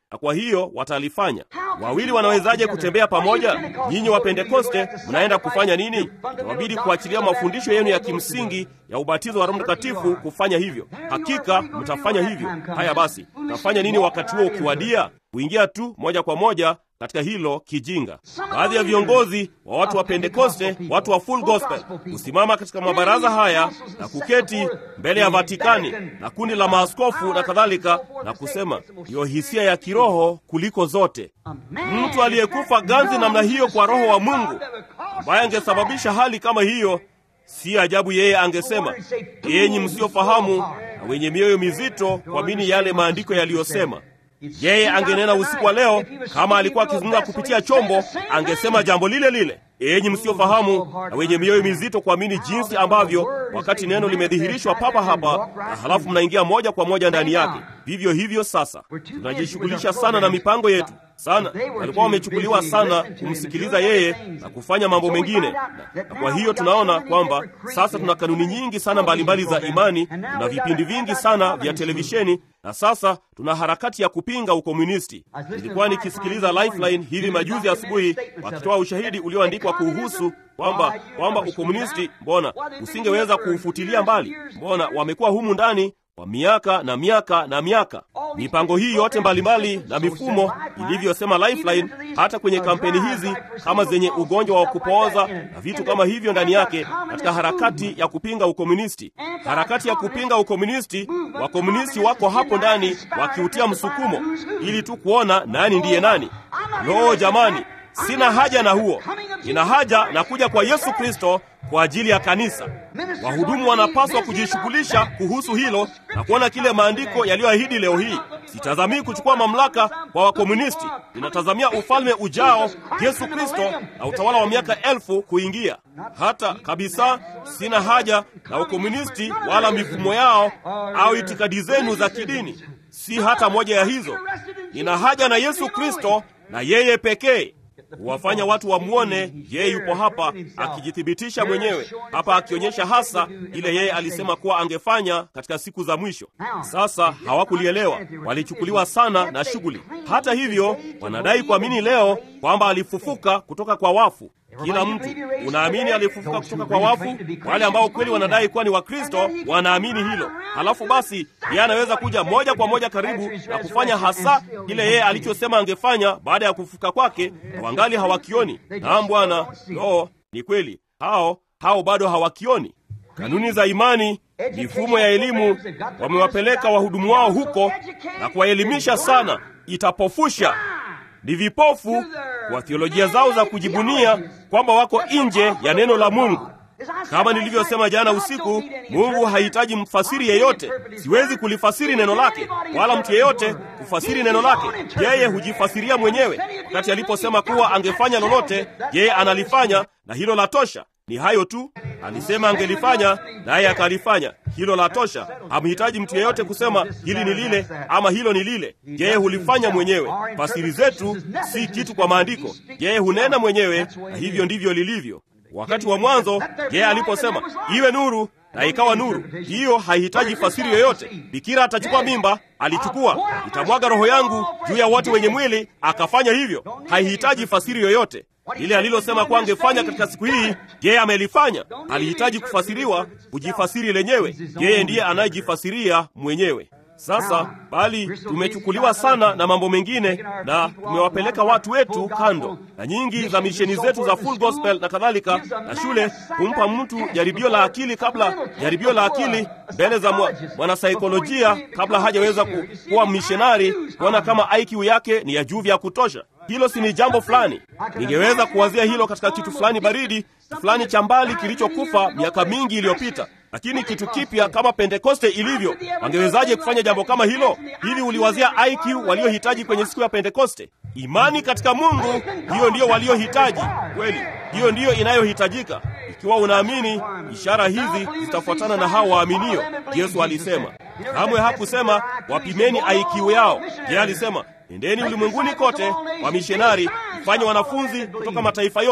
na kwa hiyo watalifanya. Wawili wanawezaje kutembea pamoja? Nyinyi wa Pentekoste mnaenda kufanya nini? Itawabidi kuachilia mafundisho yenu ya kimsingi ya ubatizo wa Roho Mtakatifu kufanya hivyo. Hakika mtafanya hivyo. Haya basi, mtafanya nini wakati huo ukiwadia? Kuingia tu moja kwa moja katika hilo kijinga. Baadhi ya viongozi wa watu wa Pentekoste, watu wa full gospel, kusimama katika mabaraza haya na kuketi mbele ya Vatikani na kundi la maaskofu na kadhalika, na kusema ndiyo hisia ya kiroho kuliko zote. Mtu aliyekufa ganzi namna hiyo kwa Roho wa Mungu ambaye angesababisha hali kama hiyo, si ajabu yeye angesema, enyi msiofahamu na wenye mioyo mizito, kuamini yale maandiko yaliyosema. Yeye angenena usiku wa leo, kama alikuwa akizungumza kupitia chombo, angesema jambo lile lile, enyi msiofahamu na wenye mioyo mizito kuamini jinsi ambavyo, wakati neno limedhihirishwa papa hapa, na halafu mnaingia moja kwa moja ndani yake. Vivyo hivyo sasa, tunajishughulisha sana na mipango yetu sana. Walikuwa wamechukuliwa sana kumsikiliza yeye na kufanya mambo mengine, na, na kwa hiyo tunaona kwamba sasa tuna kanuni nyingi sana mbalimbali mbali za imani, tuna vipindi vingi sana vya televisheni na sasa tuna harakati ya kupinga ukomunisti. Nilikuwa nikisikiliza Lifeline hivi majuzi asubuhi, wakitoa ushahidi ulioandikwa kuhusu kwamba kwamba ukomunisti, mbona usingeweza kuufutilia mbali? Mbona wamekuwa humu ndani kwa miaka na miaka na miaka. Mipango hii yote mbalimbali na mifumo ilivyosema Lifeline, hata kwenye kampeni hizi kama zenye ugonjwa wa kupooza na vitu kama hivyo ndani yake, katika harakati ya kupinga ukomunisti, harakati ya kupinga ukomunisti, wakomunisti wako hapo ndani wakiutia msukumo ili tu kuona nani ndiye nani. Lo, jamani, sina haja na huo. Nina haja na kuja kwa Yesu Kristo kwa ajili ya kanisa. Wahudumu wanapaswa kujishughulisha kuhusu hilo na kuona kile maandiko yaliyoahidi leo hii. Sitazamii kuchukua mamlaka kwa wakomunisti, ninatazamia ufalme ujao, Yesu Kristo na utawala wa miaka elfu kuingia. Hata kabisa sina haja na ukomunisti wala mifumo yao au itikadi zenu za kidini, si hata moja ya hizo. Nina haja na Yesu Kristo na yeye pekee huwafanya watu wamwone yeye yupo hapa akijithibitisha mwenyewe hapa, akionyesha hasa ile yeye alisema kuwa angefanya katika siku za mwisho. Sasa hawakulielewa, walichukuliwa sana na shughuli. Hata hivyo, wanadai kuamini leo kwamba alifufuka kutoka kwa wafu. Kila mtu unaamini alifufuka kutoka kwa wafu. Wale ambao kweli wanadai kuwa ni Wakristo wanaamini hilo. Halafu basi, yeye anaweza kuja moja kwa moja karibu na kufanya hasa kile yeye alichosema angefanya baada ya kufufuka kwake, na wangali hawakioni. Naam Bwana, lo, ni kweli, hao hao bado hawakioni. Kanuni za imani, mifumo ya elimu, wamewapeleka wahudumu wao huko na kuwaelimisha sana, itapofusha ni vipofu kwa theolojia zao za kujibunia kwamba wako nje ya neno la Mungu. Kama nilivyosema jana usiku, Mungu hahitaji mfasiri yeyote. Siwezi kulifasiri neno lake, wala mtu yeyote kufasiri neno lake. Yeye hujifasiria mwenyewe. Wakati aliposema kuwa angefanya lolote, yeye analifanya, na hilo la tosha. Ni hayo tu. Alisema angelifanya, naye akalifanya. Hilo la tosha. Hamhitaji mtu yeyote kusema hili ni lile ama hilo ni lile. Yeye hulifanya mwenyewe. Fasiri zetu si kitu kwa maandiko, yeye hunena mwenyewe, na hivyo ndivyo lilivyo. Wakati wa mwanzo yeye aliposema iwe nuru, na ikawa nuru. Hiyo haihitaji fasiri yoyote. Bikira atachukua mimba, alichukua. Itamwaga roho yangu juu ya wote wenye mwili, akafanya hivyo. Haihitaji fasiri yoyote. Lile alilosema kuwa angefanya katika siku hii, yeye amelifanya. Alihitaji kufasiriwa, kujifasiri lenyewe. Yeye ndiye anayejifasiria mwenyewe. Sasa bali tumechukuliwa sana na mambo mengine na tumewapeleka watu wetu kando, na nyingi za misheni zetu za full gospel na kadhalika, na shule kumpa mtu jaribio la akili kabla jaribio la akili mbele za mwanasaikolojia kabla hajaweza ku, kuwa mishonari, kuona kama IQ yake ni ya juu vya kutosha. Hilo si ni jambo fulani? Ningeweza kuwazia hilo katika kitu fulani baridi fulani cha mbali kilichokufa miaka mingi iliyopita, lakini kitu kipya kama Pentekoste ilivyo, wangewezaje kufanya jambo kama hilo? Hivi uliwazia IQ waliohitaji kwenye siku ya Pentekoste? Imani katika Mungu, hiyo ndiyo waliohitaji kweli, hiyo ndiyo inayohitajika. Ikiwa unaamini, ishara hizi zitafuatana na hao waaminio. Yesu alisema, kamwe hakusema wapimeni IQ yao. Yeye alisema Nendeni ulimwenguni kote, wamishonari, mfanye wanafunzi kutoka mataifa yote.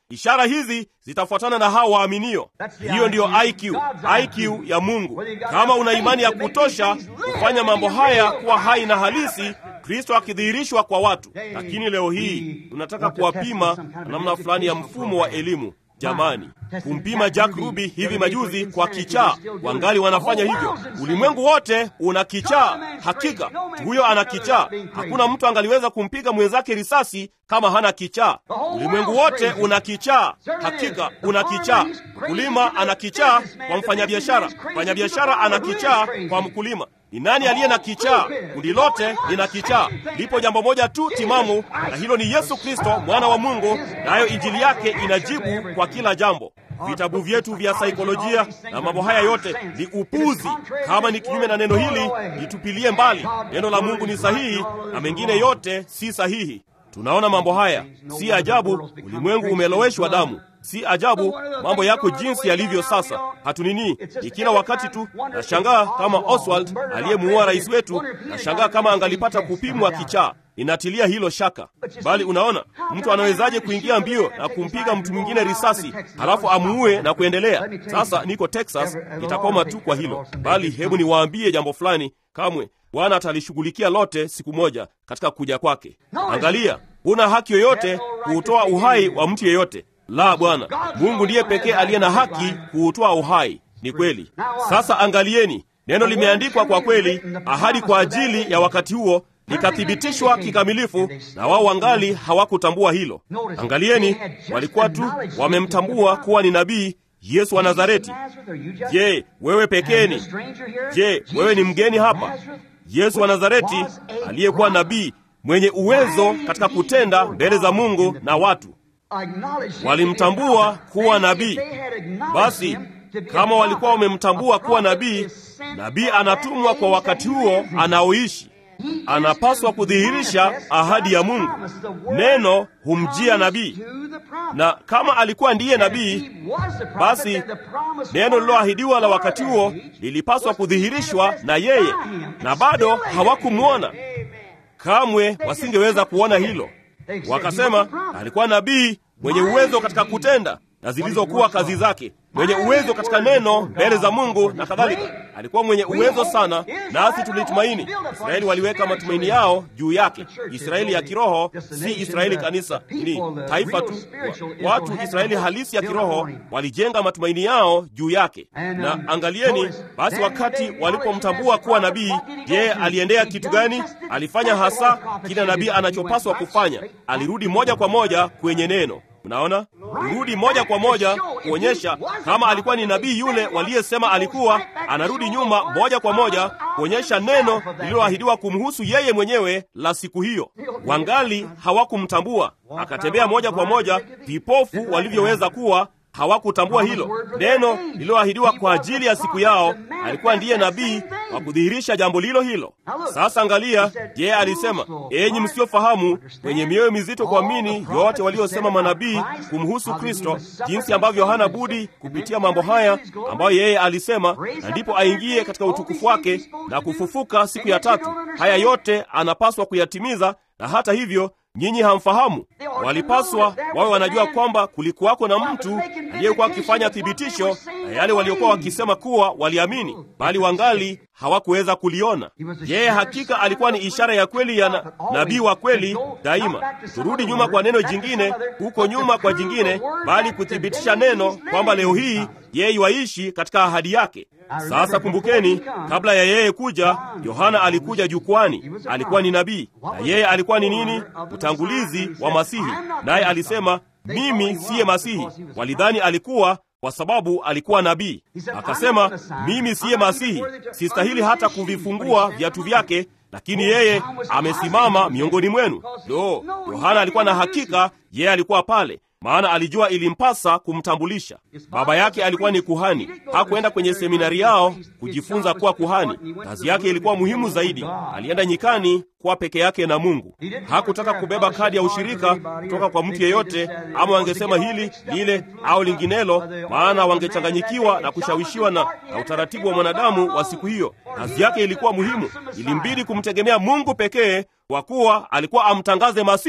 ishara hizi zitafuatana na hao waaminio. Hiyo ndiyo IQ, IQ ya Mungu. Kama una imani ya kutosha kufanya mambo haya kuwa hai na halisi, Kristo akidhihirishwa kwa watu. Lakini leo hii tunataka kuwapima na namna fulani ya mfumo wa elimu. Jamani, kumpima Jack Ruby hivi majuzi kwa kichaa, wangali wanafanya hivyo. Ulimwengu wote una kichaa. Hakika huyo ana kichaa. Hakuna mtu angaliweza kumpiga mwenzake risasi kama hana kichaa. Ulimwengu wote una kichaa. Hakika una kichaa. Mkulima ana kichaa kwa mfanyabiashara, mfanyabiashara ana kichaa kwa mkulima. Ni nani aliye na kichaa? Kundi lote lina kichaa. Lipo jambo moja tu timamu, na hilo ni Yesu Kristo, mwana wa Mungu, nayo injili yake inajibu kwa kila jambo. Vitabu vyetu vya saikolojia na mambo haya yote ni upuzi. Kama ni kinyume na neno hili, litupilie mbali. Neno la Mungu ni sahihi na mengine yote si sahihi. Tunaona mambo haya, si ajabu ulimwengu umeloweshwa damu. Si ajabu mambo yako jinsi yalivyo sasa. Hatunini, ni kila wakati tu. Nashangaa kama Oswald aliyemuua rais wetu, nashangaa kama angalipata kupimwa kichaa. Inatilia hilo shaka. Bali unaona, mtu anawezaje kuingia mbio na kumpiga mtu mwingine risasi halafu amuue na kuendelea? Sasa niko Texas, nitakoma tu kwa hilo. Bali hebu niwaambie jambo fulani, kamwe Bwana atalishughulikia lote siku moja katika kuja kwake. Angalia, huna haki yoyote kuutoa uhai wa mtu yeyote. La, Bwana Mungu ndiye pekee aliye na haki kuutoa uhai. Ni kweli. Sasa angalieni, neno limeandikwa kwa kweli, ahadi kwa ajili ya wakati huo likathibitishwa kikamilifu, na wao wangali hawakutambua hilo. Angalieni, walikuwa tu wamemtambua kuwa ni nabii Yesu wa Nazareti. Je, wewe pekeni? Je, wewe ni mgeni hapa? Yesu wa Nazareti aliyekuwa nabii mwenye uwezo katika kutenda mbele za Mungu na watu walimtambua kuwa nabii. Basi kama walikuwa wamemtambua kuwa nabii, nabii anatumwa kwa wakati huo anaoishi. Anapaswa kudhihirisha ahadi ya Mungu. Neno humjia nabii, na kama alikuwa ndiye nabii, basi neno lililoahidiwa la wakati huo lilipaswa kudhihirishwa na yeye, na bado hawakumwona. Kamwe wasingeweza kuona hilo. Wakasema alikuwa nabii mwenye uwezo katika kutenda na zilizokuwa kazi zake, mwenye uwezo katika neno mbele za Mungu na kadhalika. Alikuwa mwenye uwezo sana, nasi tulitumaini. Israeli waliweka matumaini yao juu yake. Israeli ya kiroho, si Israeli kanisa, ni taifa tu. Watu Israeli halisi ya kiroho walijenga matumaini yao juu yake. Na angalieni basi, wakati walipomtambua kuwa nabii, je, aliendea kitu gani? Alifanya hasa kile nabii anachopaswa kufanya. Alirudi moja kwa moja kwenye neno. Mnaona, rudi moja kwa moja kuonyesha kama alikuwa ni nabii yule waliyesema alikuwa. Anarudi nyuma moja kwa moja kuonyesha neno lililoahidiwa kumhusu yeye mwenyewe la siku hiyo. Wangali hawakumtambua, akatembea moja kwa moja, vipofu walivyoweza kuwa hawakutambua hilo neno lililoahidiwa kwa ajili ya siku yao. Alikuwa ndiye nabii wa kudhihirisha jambo lilo hilo. Sasa angalia, je, alisema enyi msiofahamu, wenye mioyo mizito kuamini yote waliosema manabii kumhusu Kristo, jinsi ambavyo hana budi kupitia mambo haya ambayo yeye alisema, na ndipo aingie katika utukufu wake na kufufuka siku ya tatu. Haya yote anapaswa kuyatimiza, na hata hivyo nyinyi hamfahamu. Walipaswa wawe wanajua kwamba kulikuwako na mtu aliyekuwa akifanya thibitisho na yale waliokuwa wakisema kuwa waliamini, bali wangali hawakuweza kuliona. Yeye hakika alikuwa ni ishara ya kweli ya na, nabii wa kweli daima. Turudi nyuma kwa neno jingine, huko nyuma kwa jingine, bali kuthibitisha neno kwamba leo hii yeye waishi katika ahadi yake. Sasa kumbukeni, kabla ya yeye kuja, Yohana alikuja jukwani. Alikuwa ni nabii, na yeye alikuwa ni nini? Utangulizi wa Masihi. Naye alisema mimi siye Masihi. Walidhani alikuwa kwa sababu alikuwa nabii. Akasema mimi siye Masihi, sistahili hata kuvifungua viatu vyake, lakini yeye amesimama miongoni mwenu. Lo, Yohana alikuwa na hakika yeye alikuwa pale maana alijua ilimpasa kumtambulisha. Baba yake alikuwa ni kuhani, hakuenda kwenye seminari yao kujifunza kuwa kuhani. Kazi yake ilikuwa muhimu zaidi. Alienda nyikani kuwa peke yake na Mungu. Hakutaka kubeba kadi ya ushirika kutoka kwa mtu yeyote, ama wangesema hili lile au linginelo, maana wangechanganyikiwa na kushawishiwa na, na utaratibu wa mwanadamu wa siku hiyo. Kazi yake ilikuwa muhimu, ilimbidi kumtegemea Mungu pekee, kwa kuwa alikuwa amtangaze Masihi.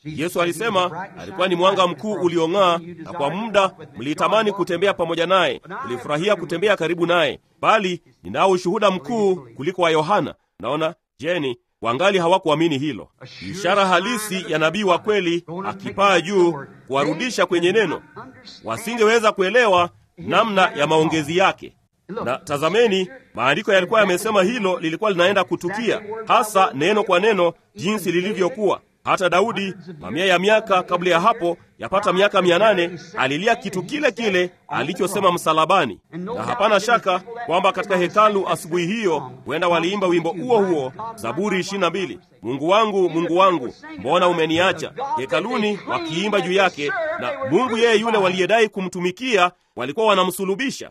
Yesu alisema alikuwa ni mwanga mkuu uliong'aa, na kwa muda mlitamani kutembea pamoja naye, mlifurahia kutembea karibu naye, bali ninao ushuhuda mkuu kuliko wa Yohana. Naona jeni wangali hawakuamini hilo. Ishara halisi ya nabii wa kweli akipaa juu kuwarudisha kwenye neno, wasingeweza kuelewa namna ya maongezi yake. Na tazameni, maandiko yalikuwa yamesema hilo lilikuwa linaenda kutukia, hasa neno kwa neno, jinsi lilivyokuwa. Hata Daudi mamia ya miaka kabla ya hapo, yapata miaka mia nane, alilia kitu kile kile alichosema msalabani, na hapana shaka kwamba katika hekalu asubuhi hiyo huenda waliimba wimbo huo huo, Zaburi ishirini na mbili, Mungu wangu, Mungu wangu, mbona umeniacha? Hekaluni wakiimba juu yake, na Mungu yeye yule waliyedai kumtumikia walikuwa wanamsulubisha.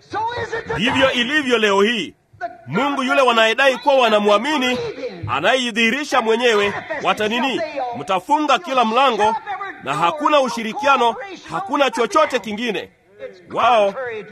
Ndivyo ilivyo leo hii. Mungu yule wanayedai kuwa wanamwamini anayejidhihirisha mwenyewe, watanini? Mtafunga kila mlango na hakuna ushirikiano, hakuna chochote kingine. Wao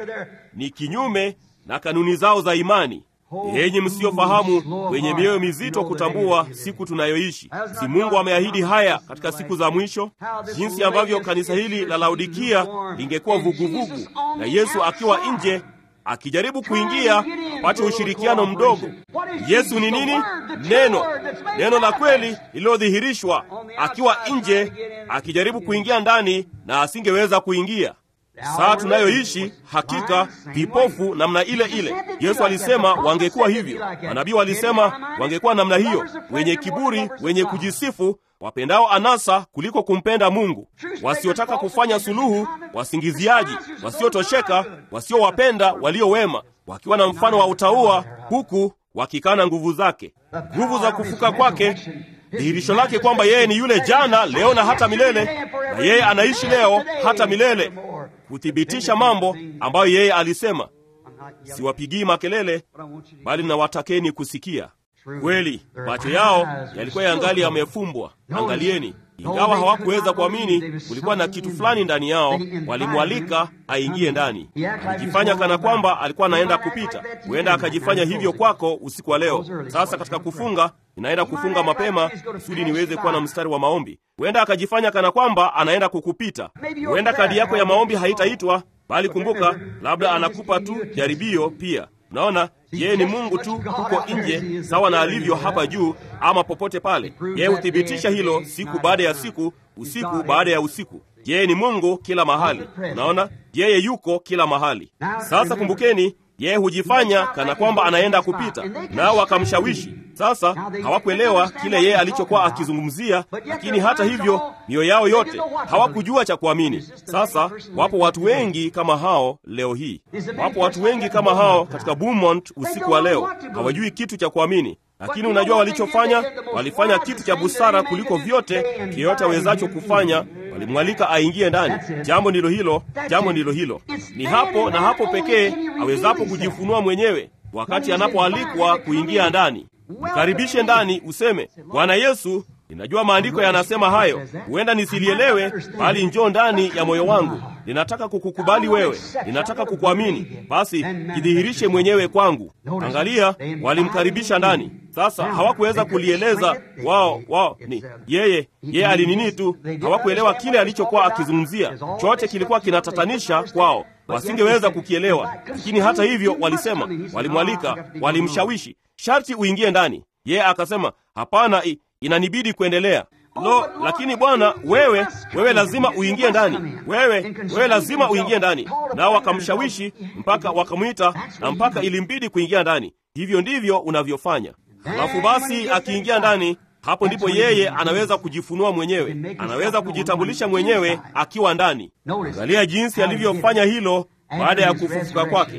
ni kinyume na kanuni zao za imani. Yenyi msiofahamu, wenye mioyo mizito kutambua siku tunayoishi. Si Mungu ameahidi haya katika siku za mwisho? Jinsi ambavyo kanisa hili la Laodikia lingekuwa vuguvugu na Yesu akiwa nje akijaribu kuingia apate ushirikiano mdogo. Yesu ni nini? Neno, neno la kweli lililodhihirishwa, akiwa nje akijaribu kuingia ndani na asingeweza kuingia. Saa tunayoishi hakika vipofu namna ile ile. Yesu alisema wangekuwa hivyo, manabii walisema wangekuwa namna hiyo, wenye kiburi, wenye kujisifu, wapendao anasa kuliko kumpenda Mungu, wasiotaka kufanya suluhu, wasingiziaji, wasiotosheka, wasiowapenda walio wema, wakiwa na mfano wa utauwa, huku wakikana nguvu zake, nguvu za kufuka kwake dhihirisho lake kwamba yeye ni yule jana, leo na hata milele, na yeye anaishi leo hata milele, kuthibitisha mambo ambayo yeye alisema. Siwapigii makelele, bali nawatakeni kusikia kweli. Macho yao yalikuwa yangali yamefumbwa. Angalieni, ingawa hawakuweza kuamini, kulikuwa na kitu fulani ndani yao. Walimwalika aingie ndani, alijifanya kana kwamba alikuwa anaenda kupita. Huenda akajifanya hivyo kwako usiku wa leo. Sasa katika kufunga, ninaenda kufunga mapema kusudi niweze kuwa na mstari wa maombi. Huenda akajifanya kana kwamba anaenda kukupita. Huenda kadi yako ya maombi haitaitwa, bali kumbuka, labda anakupa tu jaribio pia. Unaona, yeye ni Mungu tu huko nje, sawa na alivyo hapa juu ama popote pale. Yeye huthibitisha hilo siku baada ya siku, usiku baada ya usiku. Yeye ni Mungu kila mahali. Unaona, yeye yuko kila mahali. Sasa kumbukeni, yeye hujifanya kana kwamba anaenda kupita, nao wakamshawishi. Sasa hawakuelewa kile yeye alichokuwa akizungumzia, lakini hata hivyo mioyo yao yote hawakujua cha kuamini. Sasa wapo watu wengi kama hao leo hii, wapo watu wengi kama hao katika Beaumont usiku wa leo, hawajui kitu cha kuamini. Lakini unajua walichofanya? Walifanya kitu cha busara kuliko vyote kiyote awezacho kufanya. Walimwalika aingie ndani. Jambo ndilo hilo, jambo ndilo hilo. Ni hapo na hapo pekee awezapo kujifunua mwenyewe, wakati anapoalikwa kuingia ndani. Mkaribishe ndani, useme Bwana Yesu, ninajua maandiko yanasema hayo, huenda nisilielewe, bali njoo ndani ya moyo wangu. Ninataka kukukubali wewe, ninataka kukuamini. Basi jidhihirishe mwenyewe kwangu. Angalia, walimkaribisha ndani. Sasa hawakuweza kulieleza wao wao ni yeye yeye alinini tu, hawakuelewa kile alichokuwa akizungumzia. Chote kilikuwa kinatatanisha kwao, wasingeweza kukielewa. Lakini hata hivyo walisema, walimwalika, walimshawishi, sharti uingie ndani. Yeye akasema hapana, inanibidi kuendelea. Lo, lakini Bwana, wewe wewe lazima uingie ndani, wewe wewe lazima uingie ndani. Nao wakamshawishi mpaka wakamwita, na mpaka ilimbidi kuingia ndani. Hivyo ndivyo unavyofanya. Halafu basi akiingia ndani, hapo ndipo yeye anaweza kujifunua mwenyewe, anaweza kujitambulisha mwenyewe akiwa ndani. Angalia jinsi alivyofanya hilo baada ya kufufuka kwake.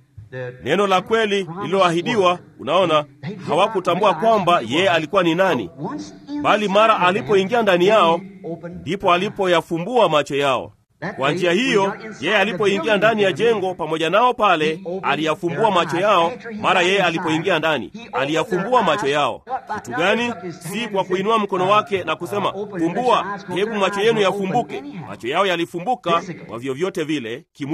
Neno la kweli lililoahidiwa, unaona, hawakutambua kwamba yeye alikuwa ni nani, bali mara alipoingia ndani yao ndipo alipoyafumbua macho yao. Kwa njia hiyo, yeye alipoingia ndani ya jengo pamoja nao pale, aliyafumbua macho yao. Mara yeye alipoingia ndani, aliyafumbua macho yao. Kitu gani? Si kwa kuinua mkono wake na kusema fumbua, hebu macho yenu yafumbuke. Macho yao yalifumbuka kwa vyovyote vile kimwili.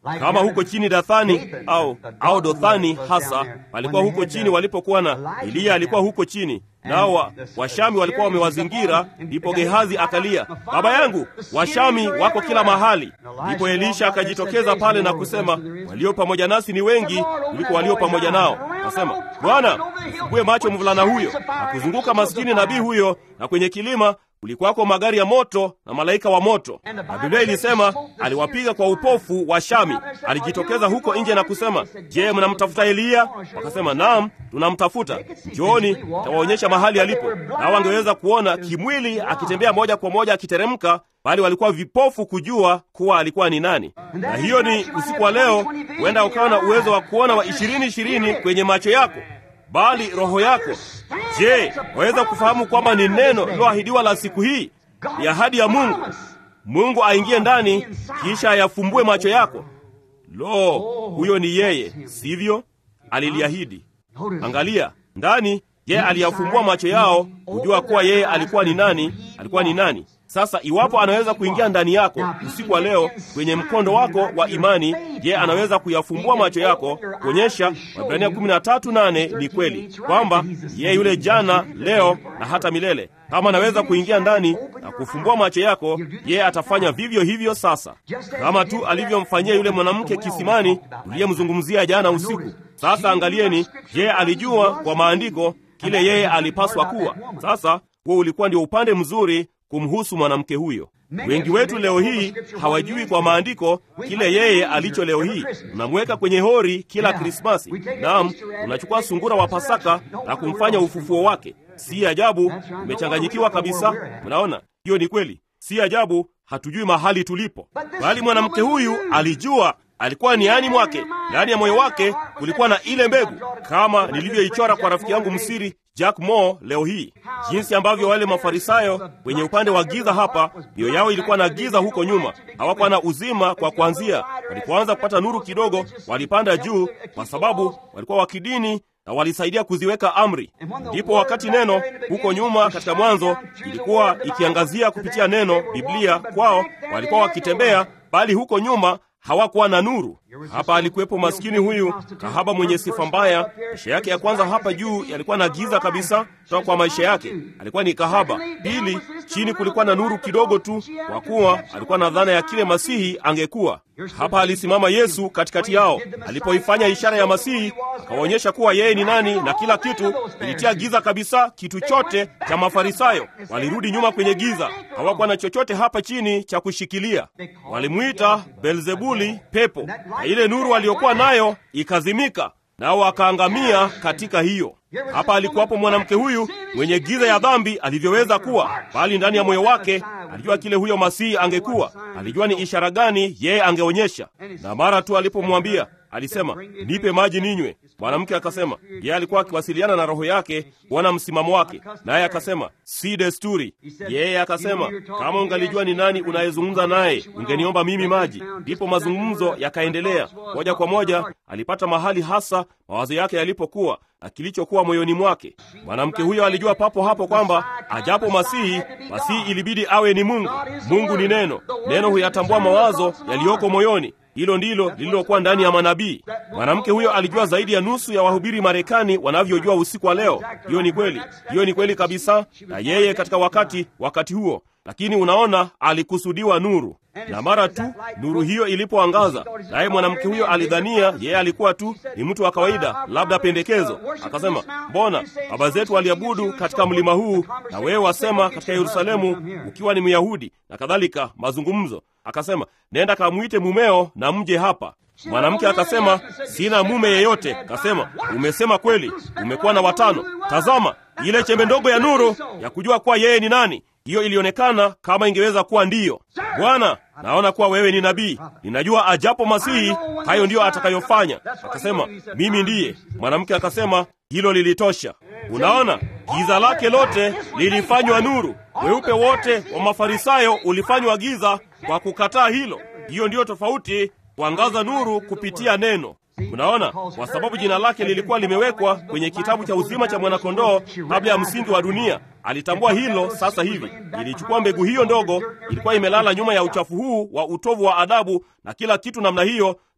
kama huko chini Dathani au au Dothani hasa walikuwa huko chini walipokuwa na Eliya alikuwa huko chini nao wa, Washami walikuwa wamewazingira. Ndipo Gehazi akalia, baba yangu, Washami wako kila mahali. Ndipo Elisha akajitokeza pale na kusema, walio pamoja nasi ni wengi kuliko walio pamoja nao. Akasema, Bwana, ufungue macho mvulana huyo. Na kuzunguka maskini nabii huyo, na kwenye kilima kulikuwako magari ya moto na malaika wa moto, na Biblia ilisema aliwapiga kwa upofu wa Shami. Alijitokeza huko nje na kusema, je, mnamtafuta Eliya? Wakasema, naam, tunamtafuta. Njooni, tawaonyesha mahali alipo. Nao wangeweza kuona kimwili akitembea moja kwa moja akiteremka, bali walikuwa vipofu kujua kuwa alikuwa ni nani. Na hiyo ni usiku wa leo, huenda ukawa na uwezo wa kuona wa ishirini ishirini kwenye macho yako bali roho yako. Je, waweza kufahamu kwamba ni neno liloahidiwa la siku hii? Ni ahadi ya Mungu. Mungu aingie ndani, kisha ayafumbue macho yako. Lo, huyo ni yeye, sivyo? Aliliahidi. Angalia ndani. Je, aliyafumbua macho yao kujua kuwa yeye alikuwa ni nani? Alikuwa ni nani? Sasa iwapo anaweza kuingia ndani yako usiku wa leo kwenye mkondo wako wa imani, je, anaweza kuyafumbua macho yako kuonyesha Waebrania 13:8 ni kweli kwamba yeye yule jana, leo na hata milele. Kama anaweza kuingia ndani na kufumbua macho yako, yeye atafanya vivyo hivyo sasa, kama tu alivyomfanyia yule mwanamke kisimani uliyemzungumzia jana usiku. Sasa angalieni, je, alijua kwa maandiko kile yeye alipaswa kuwa. Sasa huo ulikuwa ndio upande mzuri kumhusu mwanamke huyo. Wengi wetu leo hii hawajui kwa maandiko kile yeye alicho leo hii. Unamweka kwenye hori kila Krismasi. Naam, unachukua sungura wa Pasaka na kumfanya ufufuo wake. Si ajabu umechanganyikiwa kabisa. Unaona, hiyo ni kweli. Si ajabu hatujui mahali tulipo, bali mwanamke huyu alijua alikuwa niani mwake, ndani ya moyo wake kulikuwa na ile mbegu, kama nilivyoichora kwa rafiki yangu msiri Jack Moore leo hii, jinsi ambavyo wale Mafarisayo wenye upande wa giza hapa, mioyo yao ilikuwa na giza huko nyuma, hawakuwa na uzima kwa kuanzia. Walipoanza kupata nuru kidogo, walipanda juu, kwa sababu walikuwa wa kidini na walisaidia kuziweka amri. Ndipo wakati neno huko nyuma katika Mwanzo ilikuwa ikiangazia kupitia neno Biblia kwao, walikuwa wakitembea, bali huko nyuma hawakuwa na nuru. Hapa alikuwepo maskini huyu kahaba mwenye sifa mbaya. Maisha yake ya kwanza hapa juu yalikuwa na giza kabisa kutoka kwa maisha yake, alikuwa ni kahaba. Pili, chini kulikuwa na nuru kidogo tu, kwa kuwa alikuwa na dhana ya kile Masihi angekuwa. Hapa alisimama Yesu katikati yao, alipoifanya ishara ya Masihi akawaonyesha kuwa yeye ni nani, na kila kitu ilitia giza kabisa. Kitu chote cha Mafarisayo walirudi nyuma kwenye giza, hawakuwa na chochote hapa chini cha kushikilia. Walimwita Belzebuli, pepo, na ile nuru aliyokuwa nayo ikazimika, nao wakaangamia katika hiyo. Hapa alikuwapo mwanamke huyu mwenye giza ya dhambi alivyoweza kuwa, bali ndani ya moyo wake alijua kile huyo Masihi angekuwa. Alijua ni ishara gani yeye angeonyesha, na mara tu alipomwambia alisema, nipe maji ninywe. Mwanamke akasema, yeye alikuwa akiwasiliana na roho yake kuona msimamo wake, naye akasema, si desturi. Yeye akasema, kama ungalijua ni nani unayezungumza naye, ungeniomba mimi maji. Ndipo mazungumzo yakaendelea. Moja kwa moja alipata mahali hasa mawazo yake yalipokuwa na kilichokuwa moyoni mwake. Mwanamke huyo alijua papo hapo kwamba ajapo Masihi, Masihi ilibidi awe ni Mungu. Mungu ni Neno. Neno huyatambua mawazo yaliyoko moyoni. Hilo ndilo lililokuwa ndani ya manabii. Mwanamke huyo alijua zaidi ya nusu ya wahubiri Marekani wanavyojua usiku wa leo. Hiyo ni kweli, hiyo ni kweli kabisa, na yeye katika wakati wakati huo. Lakini unaona, alikusudiwa nuru, na mara tu nuru hiyo ilipoangaza, naye mwanamke huyo alidhania yeye alikuwa tu ni mtu wa kawaida, labda pendekezo. Akasema, mbona baba zetu waliabudu katika mlima huu, na wewe wasema katika Yerusalemu, ukiwa ni Myahudi na kadhalika. Mazungumzo Akasema, nenda kamwite mumeo na mje hapa. Mwanamke akasema, sina mume yeyote. Akasema, umesema kweli, umekuwa na watano. Tazama ile chembe ndogo ya nuru ya kujua kuwa yeye ni nani. Hiyo ilionekana kama ingeweza kuwa ndiyo. Bwana, naona kuwa wewe ni nabii, ninajua ajapo Masihi hayo ndiyo atakayofanya. Akasema, mimi ndiye. Mwanamke akasema, hilo lilitosha. Unaona, giza lake lote lilifanywa nuru. Weupe wote wa Mafarisayo ulifanywa giza kwa kukataa hilo. Hiyo ndiyo tofauti, kuangaza nuru kupitia neno. Unaona, kwa sababu jina lake lilikuwa limewekwa kwenye kitabu cha uzima cha mwanakondoo kabla ya msingi wa dunia. Alitambua hilo sasa hivi. Ilichukua mbegu hiyo ndogo, ilikuwa imelala nyuma ya uchafu huu wa utovu wa adabu na kila kitu namna hiyo,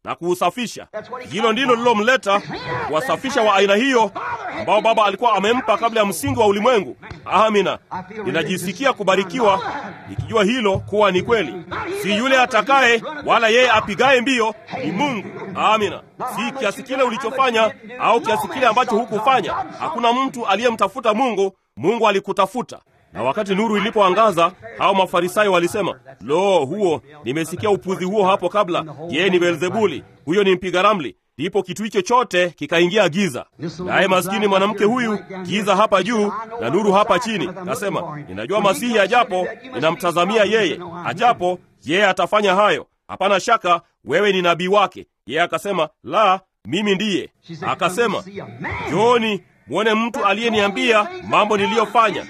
na kuusafisha. Hilo ndilo lilomleta kuwasafisha wa aina hiyo ambao Baba alikuwa amempa kabla ya msingi wa ulimwengu. Amina, ninajisikia kubarikiwa nikijua hilo kuwa ni kweli. Si yule atakaye wala yeye apigaye mbio, ni Mungu. Amina, si kiasi kile ulichofanya au kiasi kile ambacho hukufanya. Hakuna mtu aliyemtafuta Mungu, Mungu alikutafuta. Na wakati nuru ilipoangaza, hao Mafarisayo walisema, lo, huo nimesikia upuzi huo hapo kabla. Yeye ni Beelzebuli, huyo ni mpiga ramli. Ndipo kitu hicho chote kikaingia giza. Naye maskini mwanamke huyu, giza hapa juu na nuru hapa chini. Nasema, ninajua Masihi ajapo, ninamtazamia yeye. Ajapo yeye atafanya hayo, hapana shaka. Wewe ni nabii wake. Yeye akasema, la, mimi ndiye. Akasema, Njooni mwone mtu aliyeniambia mambo niliyofanya.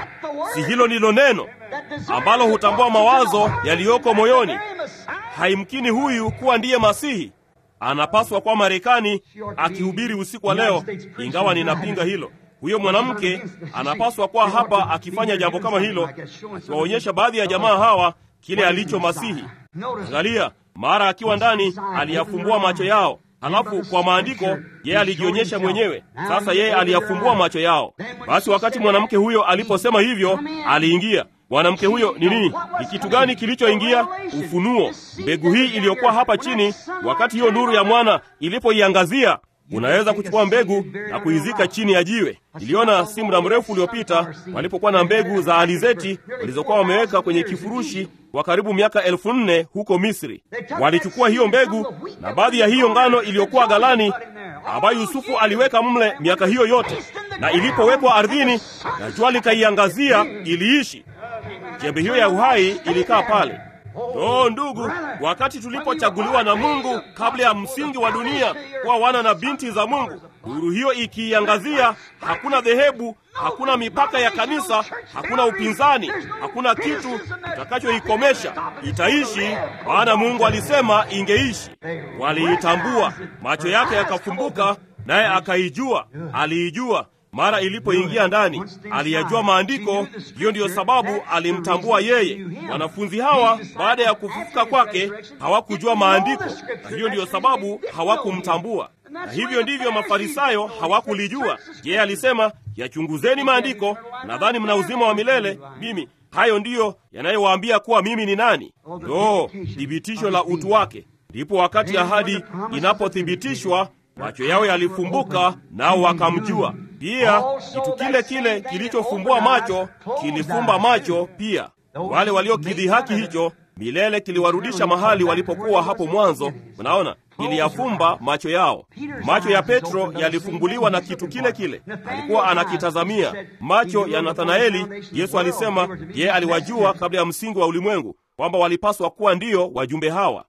Si hilo ndilo neno ambalo hutambua mawazo yaliyoko moyoni? Haimkini huyu kuwa ndiye Masihi. Anapaswa kuwa Marekani akihubiri usiku wa leo, ingawa ninapinga hilo. Huyo mwanamke anapaswa kuwa hapa akifanya jambo kama hilo, akiwaonyesha baadhi ya jamaa hawa kile alicho Masihi. Angalia, mara akiwa ndani aliyafumbua macho yao Halafu kwa maandiko yeye alijionyesha mwenyewe. Sasa yeye aliyafumbua macho yao. Basi wakati mwanamke huyo aliposema hivyo, aliingia. Mwanamke huyo ni nini? Ni kitu gani kilichoingia? Ufunuo, mbegu hii iliyokuwa hapa chini. Wakati hiyo nuru ya mwana ilipoiangazia, unaweza kuchukua mbegu na kuizika chini ya jiwe. Niliona si muda mrefu uliopita walipokuwa na mbegu za alizeti walizokuwa wameweka kwenye kifurushi kwa karibu miaka elfu nne huko Misri. Walichukua hiyo mbegu na baadhi ya hiyo ngano iliyokuwa ghalani, ambayo Yusufu aliweka mle miaka hiyo yote, na ilipowekwa ardhini na jua likaiangazia, iliishi. Chembe hiyo ya uhai ilikaa pale. Oh ndugu, wakati tulipochaguliwa na Mungu kabla ya msingi wa dunia kuwa wana na binti za Mungu, nuru hiyo ikiiangazia, hakuna dhehebu, hakuna mipaka ya kanisa, hakuna upinzani, hakuna kitu kitakachoikomesha. Itaishi, maana Mungu alisema ingeishi. Waliitambua, macho yake yakafumbuka, naye akaijua. Aliijua mara ilipoingia ndani, aliyajua maandiko. Hiyo ndiyo sababu alimtambua yeye. Wanafunzi hawa baada ya kufufuka kwake hawakujua maandiko, na hiyo ndiyo sababu hawakumtambua. Na hivyo ndivyo Mafarisayo hawakulijua. Yeye alisema, yachunguzeni maandiko, nadhani mna uzima wa milele. Mimi hayo ndiyo yanayowaambia kuwa mimi ni nani. Lo, thibitisho la utu wake! Ndipo wakati ahadi inapothibitishwa macho yao yalifumbuka, nao wakamjua. Pia kitu kile kile kilichofumbua macho kilifumba macho pia. Wale waliokidhihaki hicho milele kiliwarudisha mahali walipokuwa hapo mwanzo. Mnaona, kiliyafumba macho yao. Macho ya Petro yalifumbuliwa na kitu kile kile alikuwa anakitazamia. Macho ya Nathanaeli, Yesu alisema yeye aliwajua kabla ya msingi wa ulimwengu kwamba walipaswa kuwa ndiyo wajumbe hawa.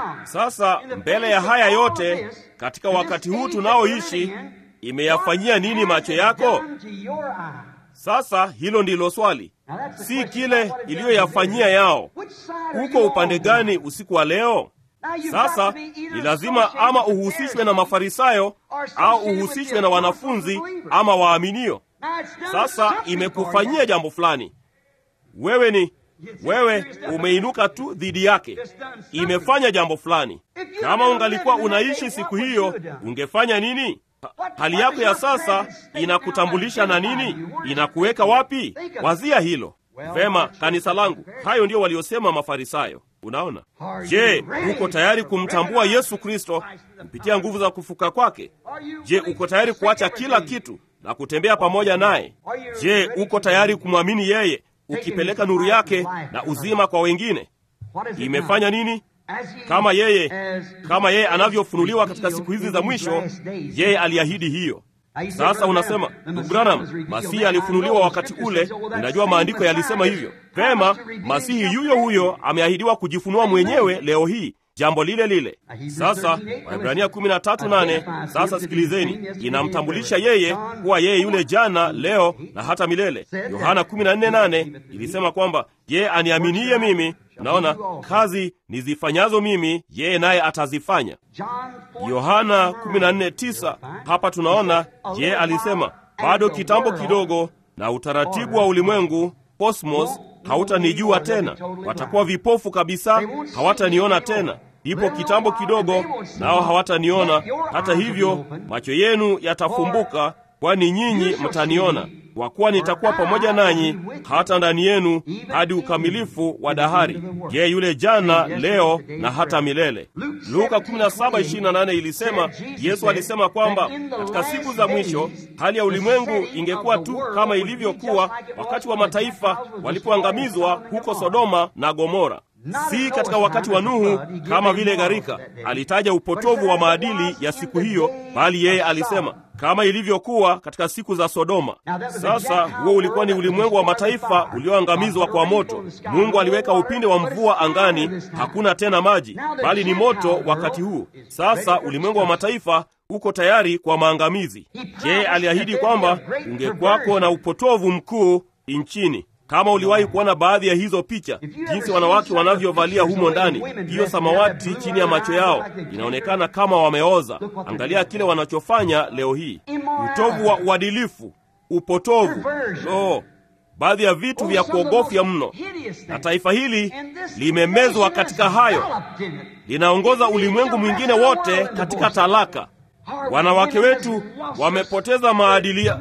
Sasa mbele ya haya yote, katika wakati huu tunaoishi, imeyafanyia nini macho yako? Sasa hilo ndilo swali, si kile iliyoyafanyia yao. Uko upande gani usiku wa leo? Sasa ni lazima ama uhusishwe na Mafarisayo au uhusishwe na wanafunzi ama waaminio. Sasa imekufanyia jambo fulani, wewe ni wewe umeinuka tu dhidi yake, imefanya jambo fulani. Kama ungalikuwa unaishi siku hiyo, ungefanya nini? Hali yako ya sasa inakutambulisha na nini? Inakuweka wapi? Wazia hilo vema. Kanisa langu, hayo ndio waliosema Mafarisayo. Unaona? Je, uko tayari kumtambua Yesu Kristo kupitia nguvu za kufuka kwake? Je, uko tayari kuacha kila kitu na kutembea pamoja naye? Je, uko tayari kumwamini yeye ukipeleka nuru yake na uzima kwa wengine? Imefanya nini? Kama yeye kama yeye anavyofunuliwa katika siku hizi za mwisho, yeye aliahidi hiyo. Sasa unasema ndugu Branham, Masihi alifunuliwa wakati ule. Ninajua maandiko yalisema hivyo. Vema, Masihi yuyo huyo ameahidiwa kujifunua mwenyewe leo hii, jambo lile lile. Sasa Waebrania 13:8. Sasa sikilizeni, inamtambulisha yeye kuwa yeye yule jana, leo na hata milele. Yohana 14:8 ilisema kwamba yeye aniaminiye mimi Naona kazi nizifanyazo mimi yeye naye atazifanya. Yohana 14:9. Hapa tunaona yeye alisema, bado kitambo kidogo na utaratibu wa ulimwengu cosmos hautanijua tena, watakuwa vipofu kabisa, hawataniona tena. Ipo kitambo kidogo, nao hawataniona. Hata hivyo macho yenu yatafumbuka, kwani nyinyi mtaniona, kwa kuwa nitakuwa pamoja nanyi hata ndani yenu hadi ukamilifu wa dahari. Je, yule jana, leo na hata milele. Luka 17:28 ilisema, Yesu alisema kwamba katika siku za mwisho hali ya ulimwengu ingekuwa tu kama ilivyokuwa wakati wa mataifa walipoangamizwa huko Sodoma na Gomora. Si katika wakati wa Nuhu kama vile gharika. Alitaja upotovu wa maadili ya siku hiyo, bali yeye alisema kama ilivyokuwa katika siku za Sodoma. Sasa huo ulikuwa ni ulimwengu wa mataifa ulioangamizwa kwa moto. Mungu aliweka upinde wa mvua angani, hakuna tena maji, bali ni moto wakati huu. Sasa ulimwengu wa mataifa uko tayari kwa maangamizi. Je, aliahidi kwamba ungekwako na upotovu mkuu nchini kama uliwahi kuona baadhi ya hizo picha, jinsi wanawake wanavyovalia humo ndani, hiyo samawati chini ya macho yao inaonekana kama wameoza. Angalia kile wanachofanya leo hii, utovu wa uadilifu, upotovu, oh, baadhi ya vitu vya kuogofya mno. Na taifa hili limemezwa katika hayo, linaongoza ulimwengu mwingine wote katika talaka. Wanawake wetu wamepoteza maadili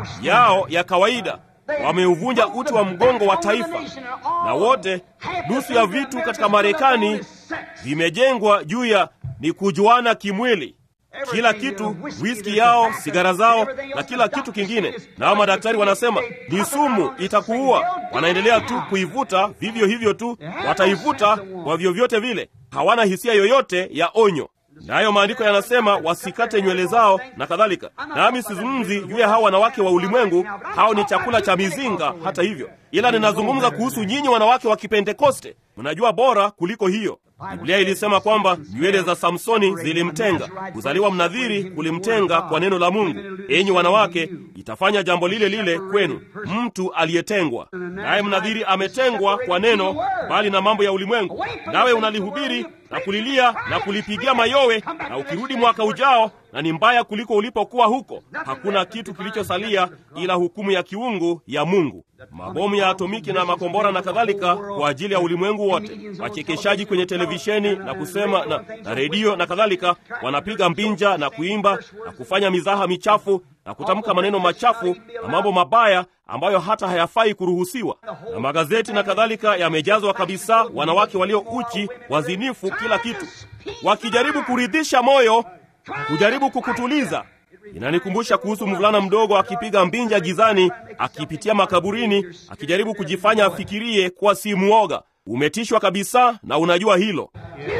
yao ya kawaida wameuvunja uti wa mgongo wa taifa, na wote, nusu ya vitu katika Marekani vimejengwa juu ya ni kujuana kimwili. Kila kitu, whisky yao, sigara zao na kila kitu kingine. Nao madaktari wanasema ni sumu, itakuua. Wanaendelea tu kuivuta vivyo hivyo tu, wataivuta kwa vyovyote vile, hawana hisia yoyote ya onyo. Nayo maandiko yanasema wasikate nywele zao na kadhalika. Nami sizungumzi juu ya hao wanawake wa ulimwengu, hao ni chakula cha mizinga. Hata hivyo, ila ninazungumza kuhusu nyinyi wanawake wa Kipentekoste. Mnajua bora kuliko hiyo. Biblia ilisema kwamba nywele za Samsoni zilimtenga, kuzaliwa mnadhiri kulimtenga kwa neno la Mungu. Enyi wanawake, itafanya jambo lile lile kwenu, mtu aliyetengwa. Naye mnadhiri ametengwa kwa neno, bali na mambo ya ulimwengu. Nawe unalihubiri na kulilia na kulipigia mayowe, na ukirudi mwaka ujao na ni mbaya kuliko ulipokuwa huko. Hakuna kitu kilichosalia ila hukumu ya kiungu ya Mungu, mabomu ya atomiki na makombora na kadhalika, kwa ajili ya ulimwengu wote. Wachekeshaji kwenye televisheni na kusema na, na redio na kadhalika, wanapiga mbinja na kuimba na kufanya mizaha michafu na kutamka maneno machafu na mambo mabaya ambayo hata hayafai kuruhusiwa. Na magazeti na kadhalika yamejazwa kabisa wanawake walio uchi, wazinifu, kila kitu, wakijaribu kuridhisha moyo kujaribu kukutuliza. Inanikumbusha kuhusu mvulana mdogo akipiga mbinja gizani, akipitia makaburini, akijaribu kujifanya afikirie kuwa si muoga. Umetishwa kabisa, na unajua hilo.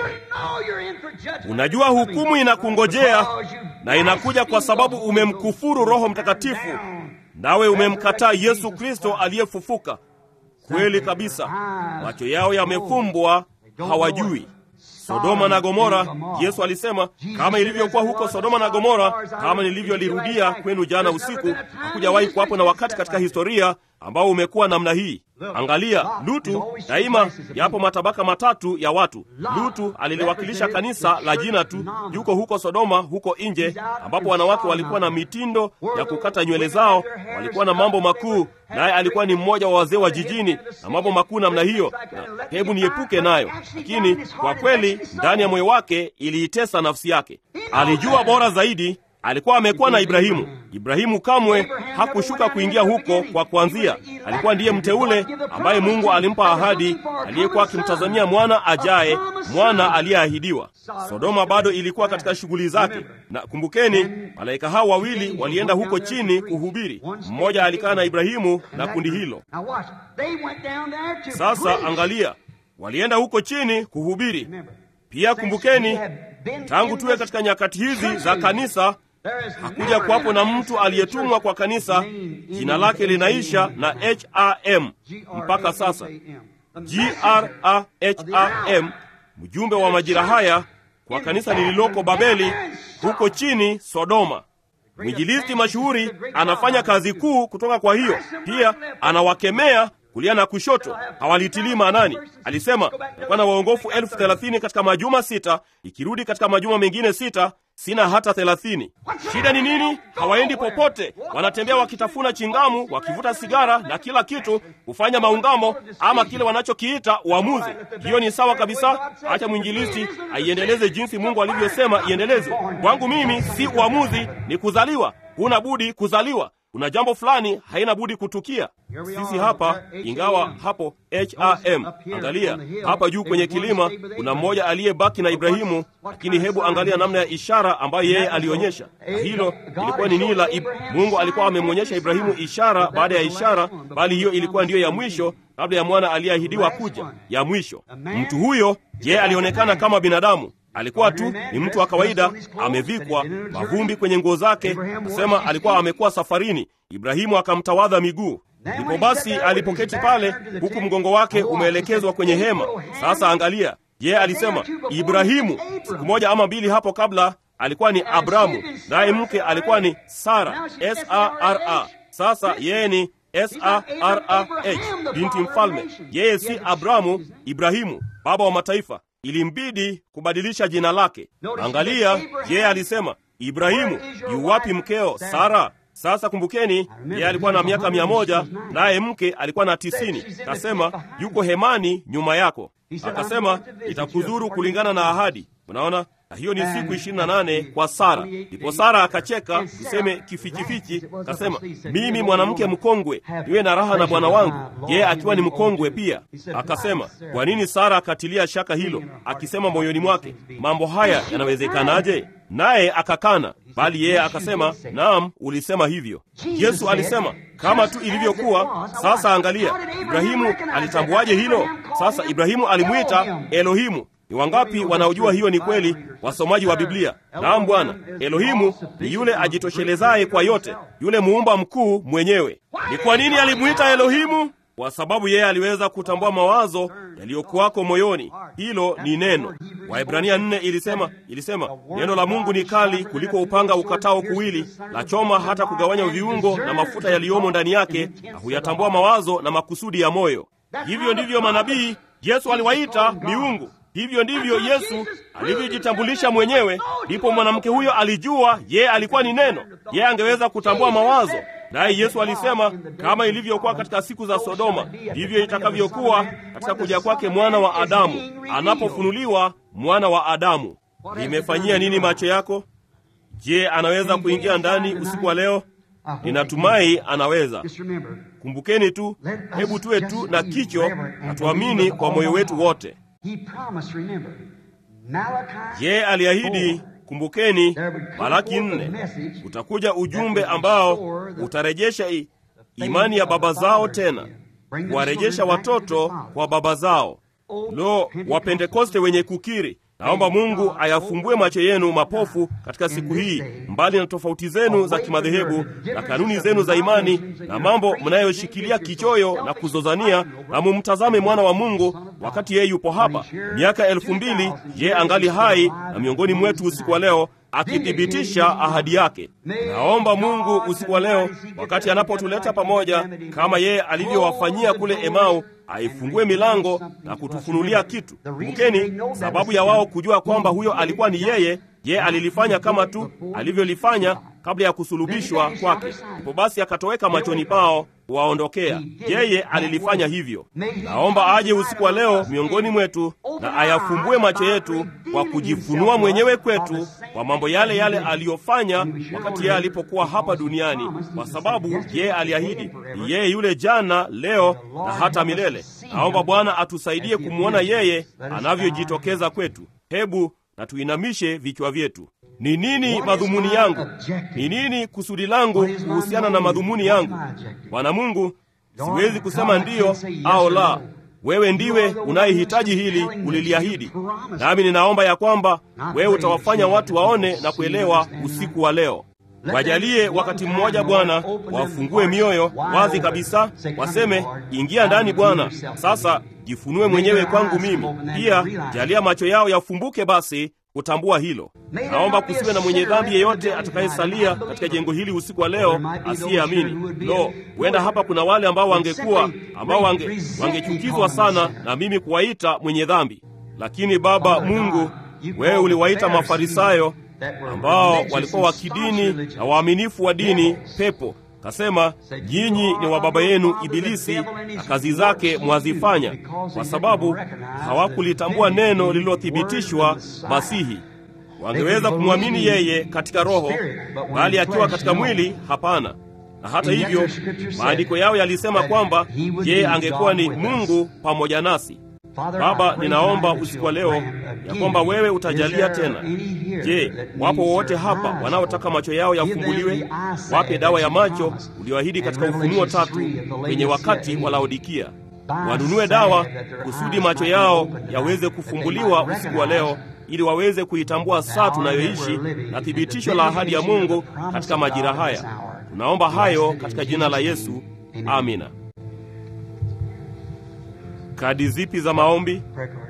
Unajua hukumu inakungojea, na inakuja kwa sababu umemkufuru Roho Mtakatifu, nawe umemkataa Yesu Kristo aliyefufuka. Kweli kabisa, macho yao yamefumbwa, hawajui. Sodoma na Gomora, Yesu alisema kama ilivyokuwa huko Sodoma na Gomora, kama nilivyolirudia kwenu jana usiku, hakujawahi kuwapo na wakati katika historia ambao umekuwa namna hii. Angalia Lutu, daima yapo matabaka matatu ya watu. Lutu aliliwakilisha kanisa la jina tu, yuko huko Sodoma, huko nje, ambapo wanawake walikuwa na mitindo ya kukata nywele zao, walikuwa na mambo makuu, naye alikuwa ni mmoja wa wazee wa jijini na mambo makuu namna hiyo, na hebu niepuke nayo. Lakini kwa kweli ndani ya moyo wake iliitesa nafsi yake. Alijua bora zaidi alikuwa amekuwa na Ibrahimu. Ibrahimu kamwe hakushuka kuingia huko kwa kuanzia. Alikuwa ndiye mteule ambaye Mungu alimpa ahadi, aliyekuwa akimtazamia mwana ajaye, mwana aliyeahidiwa. Sodoma bado ilikuwa katika shughuli zake, na kumbukeni, malaika hao wawili walienda huko chini kuhubiri. Mmoja alikaa na Ibrahimu na kundi hilo. Sasa angalia, walienda huko chini kuhubiri. Pia kumbukeni, tangu tuwe katika nyakati hizi za kanisa hakuja kuwapo na mtu aliyetumwa kwa kanisa jina lake linaisha na HRM mpaka sasa. GRAHAM, mjumbe wa majira haya kwa kanisa lililoko Babeli huko chini Sodoma. Mwinjilisti mashuhuri anafanya kazi kuu kutoka kwa hiyo. Pia anawakemea kulia na kushoto, hawalitilii maanani. Alisema takuwa na waongofu elfu thelathini katika majuma sita, ikirudi katika majuma mengine sita sina hata thelathini. Shida ni nini? Hawaendi popote, wanatembea wakitafuna chingamu, wakivuta sigara na kila kitu, kufanya maungamo ama kile wanachokiita uamuzi. Hiyo ni sawa kabisa. Acha mwinjilisti aiendeleze jinsi Mungu alivyosema iendeleze. Kwangu mimi si uamuzi, ni kuzaliwa. Huna budi kuzaliwa. Kuna jambo fulani haina budi kutukia. Sisi hapa, ingawa hapo HRM, angalia hapa juu kwenye kilima, kuna mmoja aliyebaki na Ibrahimu, lakini hebu angalia namna ya ishara ambayo yeye alionyesha. Na hilo ilikuwa ni nini la Ib- Mungu alikuwa amemwonyesha Ibrahimu ishara baada ya ishara, bali hiyo ilikuwa ndiyo ya mwisho kabla ya mwana aliyeahidiwa kuja, ya mwisho. Mtu huyo yeye alionekana kama binadamu alikuwa tu ni mtu wa kawaida, amevikwa mavumbi kwenye nguo zake, kusema alikuwa amekuwa safarini. Ibrahimu akamtawadha miguu. Ndipo basi alipoketi pale, huku mgongo wake umeelekezwa kwenye hema. Sasa angalia, yeye alisema Ibrahimu. Siku moja ama mbili hapo kabla alikuwa ni Abramu, naye mke alikuwa ni Sara, S-A-R-A. Sasa yeye ni S-A-R-A-H, binti mfalme. Yeye si Abramu, Ibrahimu, baba wa mataifa. Ilimbidi kubadilisha jina lake. Angalia, yeye alisema Ibrahimu, yu wapi mkeo Sara? Sasa kumbukeni, yeye alikuwa na miaka mia moja naye mke alikuwa na tisini. Kasema yuko hemani nyuma yako. Akasema itakudhuru kulingana na ahadi. Unaona, na hiyo ni siku ishirini na nane kwa Sara. Ndipo Sara akacheka, tuseme kifichifichi, kasema mimi mwanamke mkongwe niwe na raha na bwana wangu, yeye akiwa ni mkongwe pia. Akasema kwa nini Sara akatilia shaka hilo, akisema moyoni mwake, mambo haya yanawezekanaje? Naye akakana, bali yeye akasema, naam, ulisema hivyo. Yesu alisema kama tu ilivyokuwa. Sasa angalia, Ibrahimu alitambuaje hilo? Sasa Ibrahimu alimwita Elohimu. Ni wangapi wanaojua hiyo ni kweli, wasomaji wa Biblia? Naam, Bwana. Elohimu ni yule ajitoshelezaye kwa yote, yule muumba mkuu mwenyewe. Ni kwa nini alimwita Elohimu? Kwa sababu yeye aliweza kutambua mawazo yaliyokuwako moyoni. Hilo ni neno. Waebrania nne ilisema ilisema neno la Mungu ni kali kuliko upanga ukatao kuwili, la choma hata kugawanya viungo na mafuta yaliyomo ndani yake, na huyatambua mawazo na makusudi ya moyo. Hivyo ndivyo manabii Yesu aliwaita miungu. Hivyo ndivyo Yesu alivyojitambulisha mwenyewe. Ndipo mwanamke huyo alijua yeye alikuwa ni neno, yeye angeweza kutambua mawazo. Naye Yesu alisema kama ilivyokuwa katika siku za Sodoma, ndivyo itakavyokuwa katika kuja kwake mwana wa Adamu, anapofunuliwa mwana wa Adamu. Limefanyia nini macho yako? Je, anaweza kuingia ndani usiku wa leo? Ninatumai anaweza. Kumbukeni tu, hebu tuwe tu na kicho na tuamini kwa moyo wetu wote. Je, aliahidi Kumbukeni Malaki nne, utakuja ujumbe ambao utarejesha i, imani ya baba zao tena kuwarejesha watoto kwa baba zao. Lo, Wapentekoste wenye kukiri, naomba Mungu ayafumbue macho yenu mapofu katika siku hii, mbali na tofauti zenu za kimadhehebu na kanuni zenu za imani na mambo mnayoshikilia kichoyo na kuzozania, na mumtazame mwana wa Mungu wakati yeye yupo hapa. Miaka elfu mbili yeye angali hai na miongoni mwetu usiku wa leo akithibitisha ahadi yake. Naomba Mungu usiku wa leo, wakati anapotuleta pamoja kama yeye alivyowafanyia kule Emau, aifungue milango na kutufunulia kitu. Kumbukeni, sababu ya wao kujua kwamba huyo alikuwa ni yeye, yeye alilifanya kama tu alivyolifanya kabla ya kusulubishwa kwake. Ndipo basi akatoweka machoni pao kuwaondokea. Yeye alilifanya hivyo. Naomba aje usiku wa leo miongoni mwetu na ayafumbue macho yetu kwa kujifunua mwenyewe kwetu kwa mambo yale yale aliyofanya wakati yeye alipokuwa hapa duniani, kwa sababu yeye aliahidi ni yeye yule jana, leo na hata milele. Naomba Bwana atusaidie kumwona yeye anavyojitokeza kwetu. Hebu na tuinamishe vichwa vyetu. Ni nini madhumuni yangu? Ni nini kusudi langu kuhusiana na madhumuni yangu? Bwana Mungu, siwezi kusema ndiyo au la. Wewe ndiwe unayehitaji hili, uliliahidi. Nami ninaomba ya kwamba wewe utawafanya watu waone na kuelewa usiku wa leo. Wajalie wakati mmoja Bwana, wafungue mioyo wazi kabisa, waseme ingia ndani Bwana, sasa jifunue mwenyewe kwangu mimi. Pia jalia macho yao yafumbuke basi kutambua hilo. Naomba kusiwe na mwenye dhambi yeyote atakayesalia katika jengo hili usiku wa leo asiyeamini. Lo, huenda hapa kuna wale ambao wangekuwa ambao wange wangechukizwa sana na mimi kuwaita mwenye dhambi, lakini Baba Mungu, wewe uliwaita Mafarisayo ambao walikuwa wa kidini na waaminifu wa dini pepo kasema nyinyi ni wa baba yenu Ibilisi na kazi zake mwazifanya, kwa sababu hawakulitambua neno lililothibitishwa Masihi. Wangeweza kumwamini yeye katika roho, bali akiwa katika mwili hapana. Na hata hivyo maandiko yao yalisema kwamba yeye angekuwa ni Mungu pamoja nasi. Baba, ninaomba usiku wa leo ya kwamba wewe utajalia tena. Je, wapo wote hapa wanaotaka macho yao yafumbuliwe? Wape dawa ya macho ulioahidi katika Ufunuo tatu kwenye wakati wa Laodikia. Wanunue dawa kusudi macho yao yaweze kufumbuliwa usiku wa leo, ili waweze kuitambua saa tunayoishi na thibitisho la ahadi ya Mungu katika majira haya. Tunaomba hayo katika jina la Yesu, amina. Kadi zipi za maombi?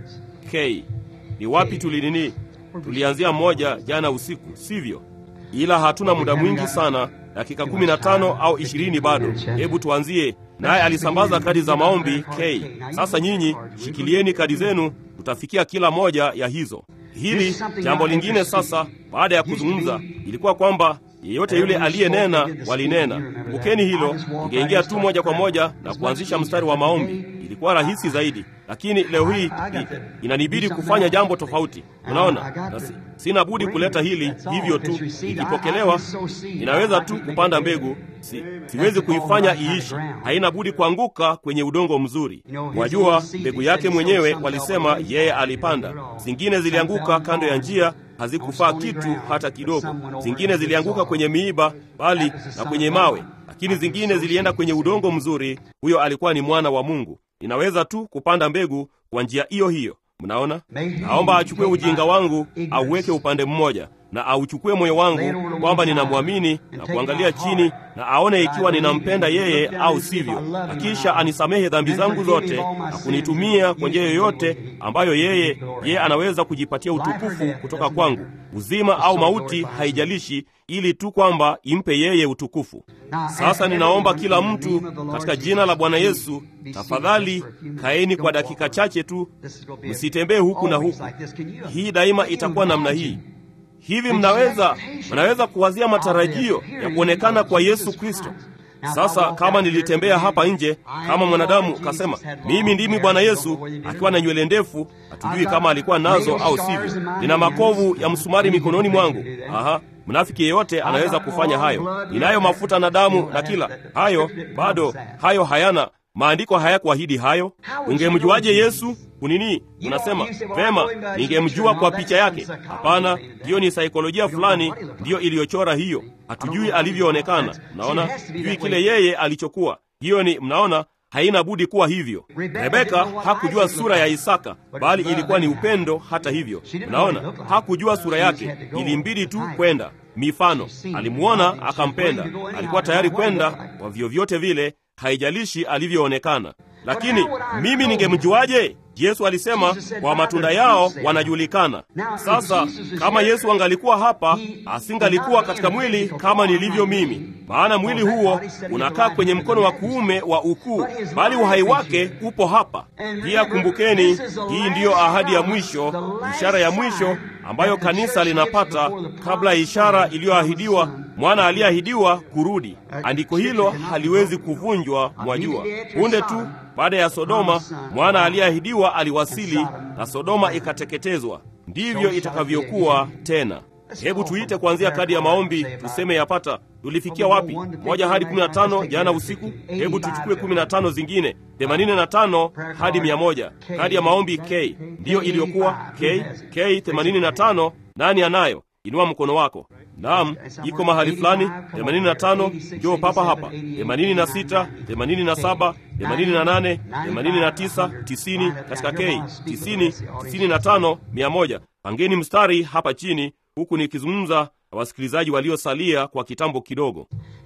K. Ni wapi tulinini? Tulianzia moja jana usiku, sivyo? Ila hatuna muda mwingi sana, dakika 15 au 20 bado. Hebu tuanzie naye. Alisambaza kadi za maombi K. Sasa nyinyi shikilieni kadi zenu, tutafikia kila moja ya hizo. Hili jambo lingine sasa, baada ya kuzungumza, ilikuwa kwamba yeyote yule aliyenena walinena. Kumbukeni hilo, ingeingia tu moja kwa moja na kuanzisha mstari wa maombi. Ilikuwa rahisi zaidi, lakini leo hii inanibidi kufanya jambo tofauti. Unaona, na sina budi kuleta hili hivyo tu. Ikipokelewa inaweza tu kupanda mbegu, si, siwezi kuifanya iishi, haina budi kuanguka kwenye udongo mzuri. Wajua, mbegu yake mwenyewe walisema yeye alipanda, zingine zilianguka kando ya njia hazikufaa kitu hata kidogo. Zingine zilianguka kwenye miiba, bali na kwenye mawe, lakini zingine zilienda kwenye udongo mzuri. Huyo alikuwa ni mwana wa Mungu. Ninaweza tu kupanda mbegu kwa njia hiyo hiyo. Mnaona, naomba achukue ujinga wangu auweke upande mmoja, na auchukue moyo wangu kwamba ninamwamini na kuangalia chini na aone ikiwa ninampenda yeye au sivyo, na kisha anisamehe dhambi zangu zote na kunitumia kwa njia yoyote ambayo yeye yeye anaweza kujipatia utukufu kutoka kwangu, uzima au mauti, haijalishi, ili tu kwamba impe yeye utukufu. Sasa ninaomba kila mtu katika jina la Bwana Yesu, tafadhali kaeni kwa dakika chache tu, msitembee huku na huku. Hii daima itakuwa namna hii. Hivi mnaweza mnaweza kuwazia matarajio ya kuonekana kwa Yesu Kristo. Sasa kama nilitembea hapa nje kama mwanadamu kasema mimi ndimi Bwana Yesu, akiwa na nywele ndefu, hatujui kama alikuwa nazo au sivyo. Nina makovu ya msumari mikononi mwangu. Aha, mnafiki yeyote anaweza kufanya hayo. Ninayo mafuta na damu na kila hayo, bado hayo hayana maandiko hayakuahidi hayo. Ungemjuaje Yesu? Kunini unasema vema, ningemjua kwa picha yake. Hapana, hiyo ni saikolojia fulani ndiyo iliyochora hiyo. Hatujui alivyoonekana. Mnaona, sijui kile yeye alichokuwa. Hiyo ni mnaona, haina budi kuwa hivyo. Rebeka hakujua sura ya Isaka, bali ilikuwa ni upendo. Hata hivyo, mnaona, hakujua sura yake, ilimbidi tu kwenda. Mifano, alimuona akampenda, alikuwa tayari kwenda kwa vyovyote vile haijalishi alivyoonekana. Lakini mimi ningemjuaje? Yesu alisema kwa matunda yao wanajulikana. Sasa kama Yesu angalikuwa hapa, asingalikuwa katika mwili kama nilivyo mimi, maana mwili huo unakaa kwenye mkono wa kuume wa ukuu, bali uhai wake upo hapa. Pia kumbukeni, hii ndiyo ahadi ya mwisho, ishara ya mwisho ambayo kanisa linapata kabla ya ishara iliyoahidiwa, mwana aliyeahidiwa kurudi. Andiko hilo haliwezi kuvunjwa, mwajua. Punde tu baada ya Sodoma, mwana aliyeahidiwa aliwasili na Sodoma ikateketezwa. Ndivyo itakavyokuwa tena. Hebu tuite kuanzia kadi ya maombi, tuseme yapata tulifikia wapi? Moja hadi kumi na tano jana usiku. Hebu tuchukue kumi na tano zingine, themanini na tano hadi mia moja. Kadi ya maombi K ndiyo iliyokuwa K K themanini na tano. Nani anayo? Inua mkono wako. Naam, iko mahali fulani. themanini na tano, njoo papa hapa. themanini na sita, themanini na saba, themanini na nane, themanini na tisa, tisini katika K, tisini, tisini na tano, mia moja. Pangeni mstari hapa chini, huku nikizungumza na wasikilizaji waliosalia kwa kitambo kidogo.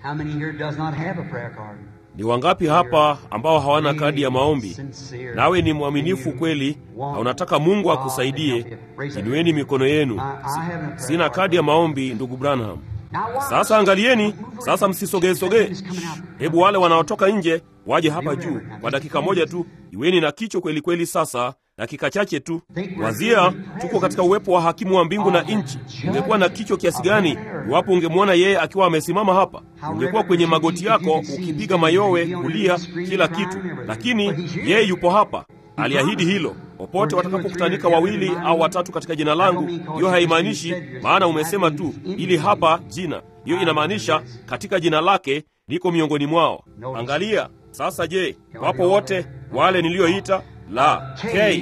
Ni wangapi hapa ambao hawana kadi ya maombi? Nawe ni mwaminifu kweli na unataka Mungu akusaidie, inueni mikono yenu. Sina kadi ya maombi, ndugu Branham. Sasa angalieni, sasa msisogee sogee. Hebu wale wanaotoka nje waje hapa juu kwa dakika moja tu. Iweni na kicho kweli kweli sasa, dakika chache tu. Wazia, tuko katika uwepo wa hakimu wa mbingu na nchi. Ungekuwa na kichwa kiasi gani iwapo ungemwona yeye akiwa amesimama hapa? Ungekuwa kwenye magoti yako ukipiga mayowe, kulia, kila kitu, lakini yeye yupo hapa. Aliahidi hilo, popote watakapokutanika wawili au watatu katika jina langu. Hiyo haimaanishi maana umesema tu ili hapa jina, hiyo inamaanisha katika jina lake niko miongoni mwao. Angalia sasa. Je, wapo wote wale niliyoita? La. K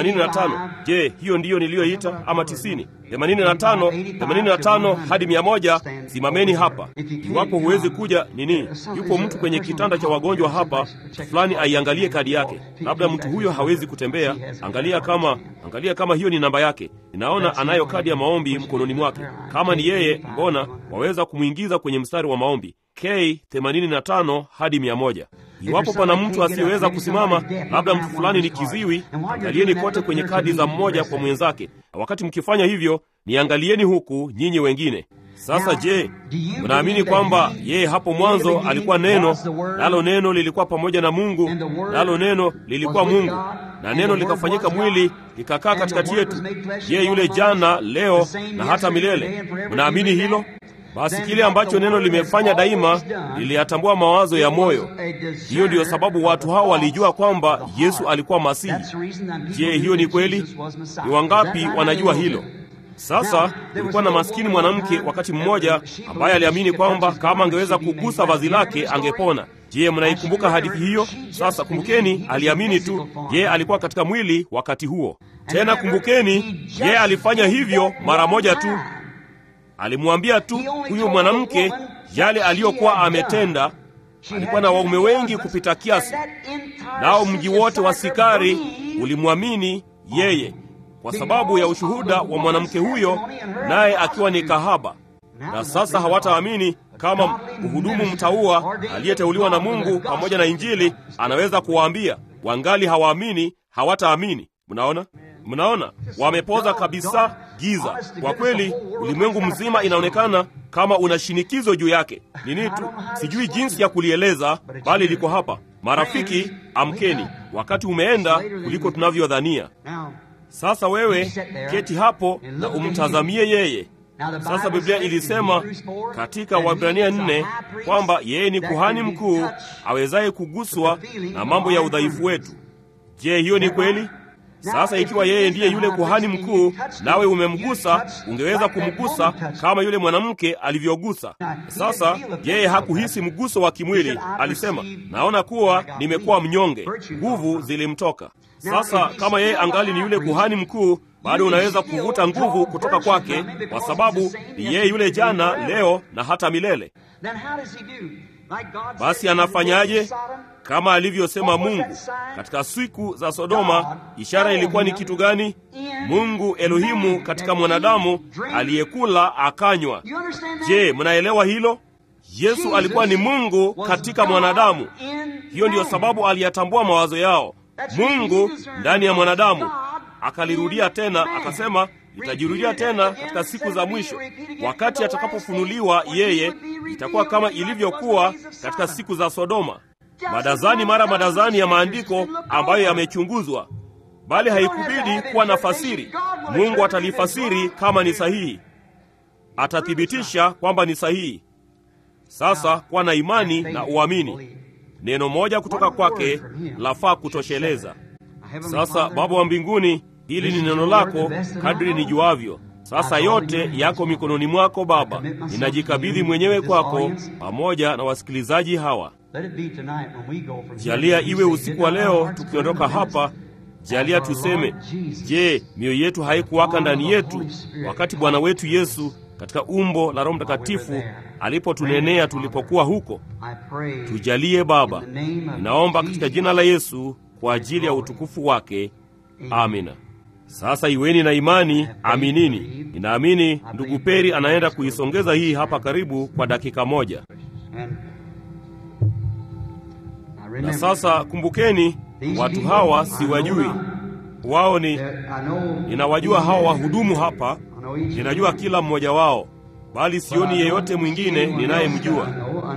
85. Je, hiyo ndiyo niliyoita ama 90? 85, 85 hadi 100. Simameni hapa. Iwapo huwezi kuja nini, yupo mtu kwenye kitanda cha wagonjwa hapa, fulani aiangalie kadi yake. Labda mtu huyo hawezi kutembea. Angalia kama angalia kama hiyo ni namba yake. Ninaona anayo kadi ya maombi mkononi mwake. Kama ni yeye, mbona waweza kumwingiza kwenye mstari wa maombi K 85 hadi 100. Iwapo pana mtu asiyeweza kusimama, labda mtu fulani ni kiziwi, angalieni kote kwenye kadi za mmoja kwa mwenzake, na wakati mkifanya hivyo, niangalieni huku nyinyi wengine. Sasa je, mnaamini kwamba yeye hapo mwanzo alikuwa neno, nalo neno lilikuwa pamoja na Mungu, nalo neno lilikuwa Mungu, na neno likafanyika mwili likakaa katikati yetu? Yeye yule jana, leo na hata milele. Mnaamini hilo? Basi kile ambacho neno limefanya daima, liliyatambua mawazo ya moyo. Hiyo ndiyo sababu watu hao walijua kwamba Yesu alikuwa Masihi. Je, hiyo ni kweli? Ni wangapi wanajua hilo? Sasa kulikuwa na maskini mwanamke wakati mmoja ambaye aliamini kwamba kama angeweza kugusa vazi lake angepona. Je, mnaikumbuka hadithi hiyo? Sasa kumbukeni, aliamini tu. Yeye alikuwa katika mwili wakati huo. Tena kumbukeni, yeye alifanya hivyo mara moja tu. Alimwambia tu huyu mwanamke yale aliyokuwa ametenda. Alikuwa na waume wengi kupita kiasi, nao mji wote wa Sikari ulimwamini yeye kwa sababu ya ushuhuda wa mwanamke huyo, naye akiwa ni kahaba. Na sasa hawataamini kama mhudumu mtaua aliyeteuliwa na Mungu pamoja na Injili anaweza kuwaambia. Wangali hawaamini, hawataamini. Mnaona? Mnaona, wamepoza kabisa giza. Kwa kweli, ulimwengu mzima inaonekana kama una shinikizo juu yake. Nini tu, sijui jinsi ya kulieleza, bali liko hapa. Marafiki, amkeni, wakati umeenda kuliko tunavyodhania. Sasa wewe keti hapo na umtazamie yeye. Sasa Biblia ilisema katika Waebrania nne kwamba yeye ni kuhani mkuu awezaye kuguswa na mambo ya udhaifu wetu. Je, hiyo ni kweli? Sasa ikiwa yeye ndiye yule kuhani mkuu, nawe umemgusa, ungeweza kumgusa kama yule mwanamke alivyogusa. Sasa yeye hakuhisi mguso wa kimwili, alisema, naona kuwa nimekuwa mnyonge, nguvu zilimtoka. Sasa kama yeye angali ni yule kuhani mkuu, bado unaweza kuvuta nguvu kutoka kwake, kwa sababu ni yeye yule jana, leo na hata milele. Basi anafanyaje? Kama alivyosema Mungu katika siku za Sodoma, ishara ilikuwa ni kitu gani? Mungu Elohimu katika mwanadamu aliyekula akanywa. Je, mnaelewa hilo? Yesu alikuwa ni Mungu katika mwanadamu. Hiyo ndiyo sababu aliyatambua mawazo yao. Mungu ndani ya mwanadamu. Akalirudia tena akasema, itajirudia tena katika siku za mwisho, wakati atakapofunuliwa yeye, itakuwa kama ilivyokuwa katika siku za Sodoma. Madazani mara madazani ya maandiko ambayo yamechunguzwa, bali haikubidi kuwa na fasiri. Mungu atalifasiri kama ni sahihi, atathibitisha kwamba ni sahihi. Sasa kuwa na imani na uamini. Neno moja kutoka kwake lafaa kutosheleza. Sasa Baba wa mbinguni, hili ni neno lako kadri nijuavyo. Sasa yote yako mikononi mwako Baba, ninajikabidhi mwenyewe kwako pamoja na wasikilizaji hawa. Jalia iwe usiku wa leo tukiondoka hapa, jalia tuseme, je, mioyo yetu haikuwaka ndani yetu wakati Bwana wetu Yesu katika umbo la Roho Mtakatifu alipotunenea tulipokuwa huko? Tujalie Baba, ninaomba katika jina la Yesu kwa ajili ya utukufu wake, amina. Sasa iweni na imani, aminini. Ninaamini ndugu Peri anaenda kuisongeza hii hapa karibu kwa dakika moja. Na sasa kumbukeni, watu hawa siwajui, wao ni ninawajua hawa wahudumu hapa, ninajua kila mmoja wao, bali sioni yeyote mwingine ninayemjua.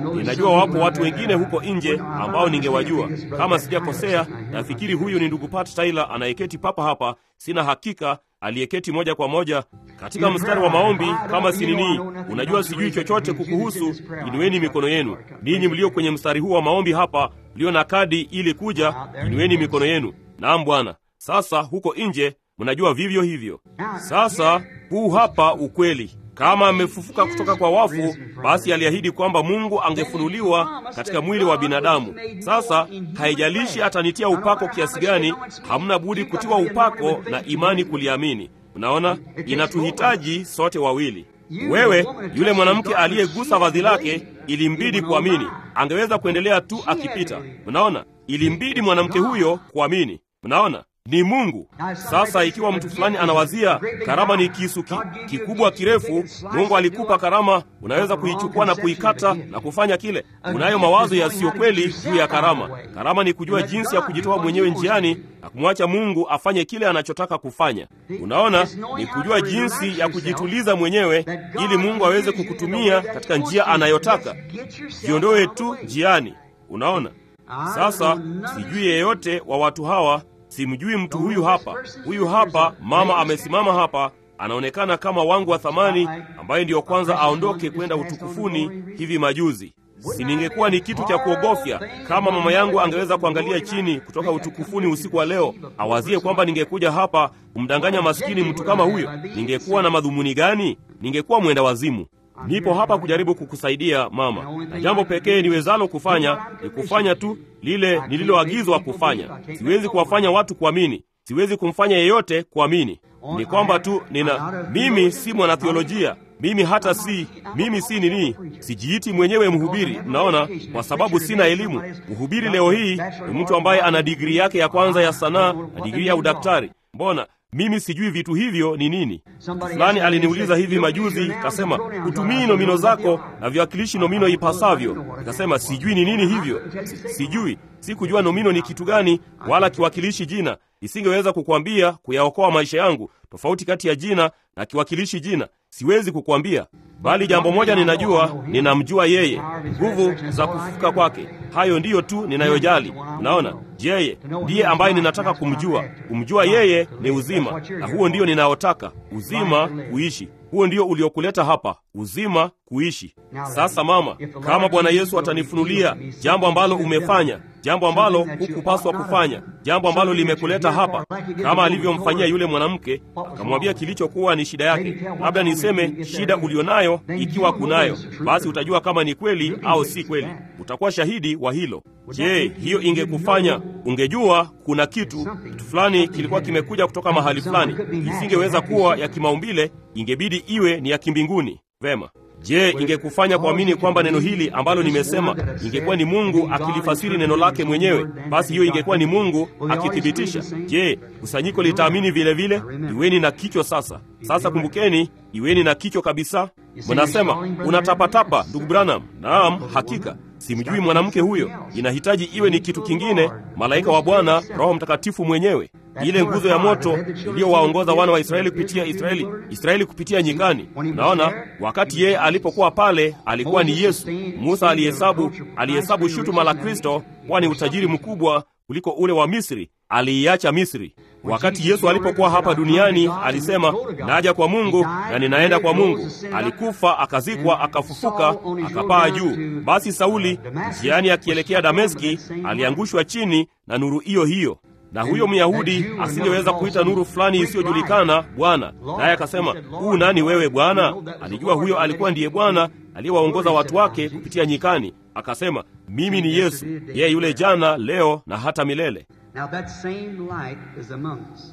Ninajua wapo watu wengine huko nje ambao ningewajua. Kama sijakosea, nafikiri huyu ni ndugu Pat Tyler anayeketi papa hapa, sina hakika aliyeketi moja kwa moja katika mstari wa maombi. Kama si nini, unajua sijui chochote kukuhusu, inueni mikono yenu. Ninyi mlio kwenye mstari huu wa maombi hapa, mlio na kadi ili kuja, inueni mikono yenu. Naam Bwana. Sasa huko nje mnajua vivyo hivyo. Sasa huu hapa ukweli kama amefufuka kutoka kwa wafu, basi aliahidi kwamba Mungu angefunuliwa katika mwili wa binadamu. Sasa haijalishi atanitia upako kiasi gani, hamna budi kutiwa upako na imani kuliamini. Unaona, inatuhitaji sote wawili. Wewe, yule mwanamke aliyegusa vazi lake, ilimbidi kuamini. Angeweza kuendelea tu akipita. Unaona, ilimbidi mwanamke huyo kuamini. Unaona, ni Mungu. Sasa ikiwa mtu fulani anawazia karama ni kisu ki, kikubwa kirefu, Mungu alikupa karama, unaweza kuichukua na kuikata na kufanya kile. Unayo mawazo yasiyo kweli juu ya karama. Karama ni kujua jinsi ya kujitoa mwenyewe njiani na kumwacha Mungu afanye kile anachotaka kufanya. Unaona, ni kujua jinsi ya kujituliza mwenyewe ili Mungu aweze kukutumia katika njia anayotaka. Jiondoe tu njiani. Unaona, sasa sijui yeyote wa watu hawa Simjui mtu huyu hapa. Huyu hapa mama amesimama hapa, anaonekana kama wangu wa thamani, ambaye ndiyo kwanza aondoke kwenda utukufuni hivi majuzi. Si ningekuwa ni kitu cha kuogofya kama mama yangu angeweza kuangalia chini kutoka utukufuni usiku wa leo, awazie kwamba ningekuja hapa kumdanganya maskini mtu kama huyo? Ningekuwa na madhumuni gani? Ningekuwa mwenda wazimu. Nipo hapa kujaribu kukusaidia mama, na jambo pekee niwezalo kufanya ni kufanya tu lile nililoagizwa kufanya. Siwezi kuwafanya watu kuamini, siwezi kumfanya yeyote kuamini. Ni kwamba tu nina, mimi si mwanatheolojia, mimi hata si mimi si nini, sijiiti mwenyewe mhubiri. Mnaona, kwa sababu sina elimu. Mhubiri leo hii ni mtu ambaye ana digrii yake ya kwanza ya sanaa na digrii ya udaktari. Mbona mimi sijui vitu hivyo ni nini. Fulani aliniuliza hivi majuzi, kasema hutumii nomino zako na viwakilishi nomino ipasavyo. Nikasema sijui ni nini hivyo, si, sijui sikujua nomino ni kitu gani wala kiwakilishi jina. Isingeweza kukwambia kuyaokoa maisha yangu, tofauti kati ya jina na kiwakilishi jina siwezi kukwambia, bali jambo moja ninajua, ninamjua yeye, nguvu za kufufuka kwake. Hayo ndiyo tu ninayojali. Unaona, yeye ndiye ambaye ninataka kumjua. Kumjua yeye ni uzima, na huo ndio ninaotaka, uzima kuishi. Huo ndio uliokuleta hapa, uzima kuishi. Sasa mama, kama Bwana Yesu atanifunulia jambo ambalo umefanya, jambo ambalo hukupaswa kufanya, jambo ambalo limekuleta hapa, kama alivyomfanyia yule mwanamke, akamwambia kilichokuwa ni shida yake, labda niseme shida ulionayo, ikiwa kunayo, basi utajua kama ni kweli au si kweli. Utakuwa shahidi wa hilo. Je, hiyo ingekufanya ungejua kuna kitu kitu fulani kilikuwa kimekuja kutoka mahali fulani, isingeweza kuwa ya kimaumbile, ingebidi iwe ni ya kimbinguni. Vema. Je, ingekufanya kuamini kwamba neno hili ambalo nimesema ingekuwa ni Mungu akilifasiri neno lake mwenyewe? Basi hiyo ingekuwa ni Mungu akithibitisha. Je, kusanyiko litaamini vile vile? Iweni na kichwa sasa. Sasa kumbukeni, iweni na kichwa kabisa. Mnasema unatapatapa, ndugu Branham. Naam, hakika simjui mwanamke huyo. Inahitaji iwe ni kitu kingine, malaika wa Bwana, Roho Mtakatifu mwenyewe, ile nguzo ya moto iliyowaongoza wana wa Israeli kupitia Israeli, Israeli kupitia nyikani. Naona wakati yeye alipokuwa pale alikuwa ni Yesu. Musa alihesabu alihesabu shutuma la Kristo kuwa ni utajiri mkubwa kuliko ule wa Misri. Aliiacha Misri. Wakati Yesu alipokuwa hapa duniani alisema, naja kwa Mungu na ninaenda kwa Mungu. Alikufa, akazikwa, akafufuka, akapaa juu. Basi Sauli njiani akielekea Dameski aliangushwa chini na nuru hiyo hiyo na huyo Myahudi asingeweza kuita nuru fulani isiyojulikana Bwana, naye akasema, huu nani wewe Bwana? Alijua huyo alikuwa ndiye Bwana aliyewaongoza watu wake kupitia nyikani. Akasema, mimi ni Yesu, yeye yule jana, leo na hata milele. Now that same light is among us.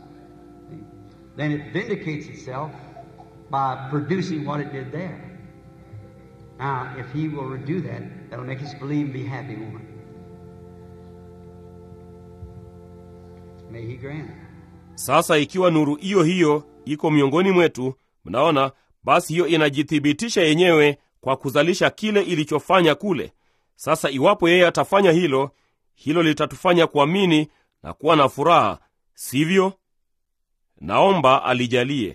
Then it vindicates itself by producing what it did there. Now, if he will do that, that'll make us believe and be happy, won't it? May he grant it. Sasa ikiwa nuru hiyo hiyo iko miongoni mwetu, mnaona, basi hiyo inajithibitisha yenyewe kwa kuzalisha kile ilichofanya kule. Sasa iwapo yeye atafanya hilo, hilo litatufanya kuamini na kuwa na furaha, sivyo? Naomba alijalie.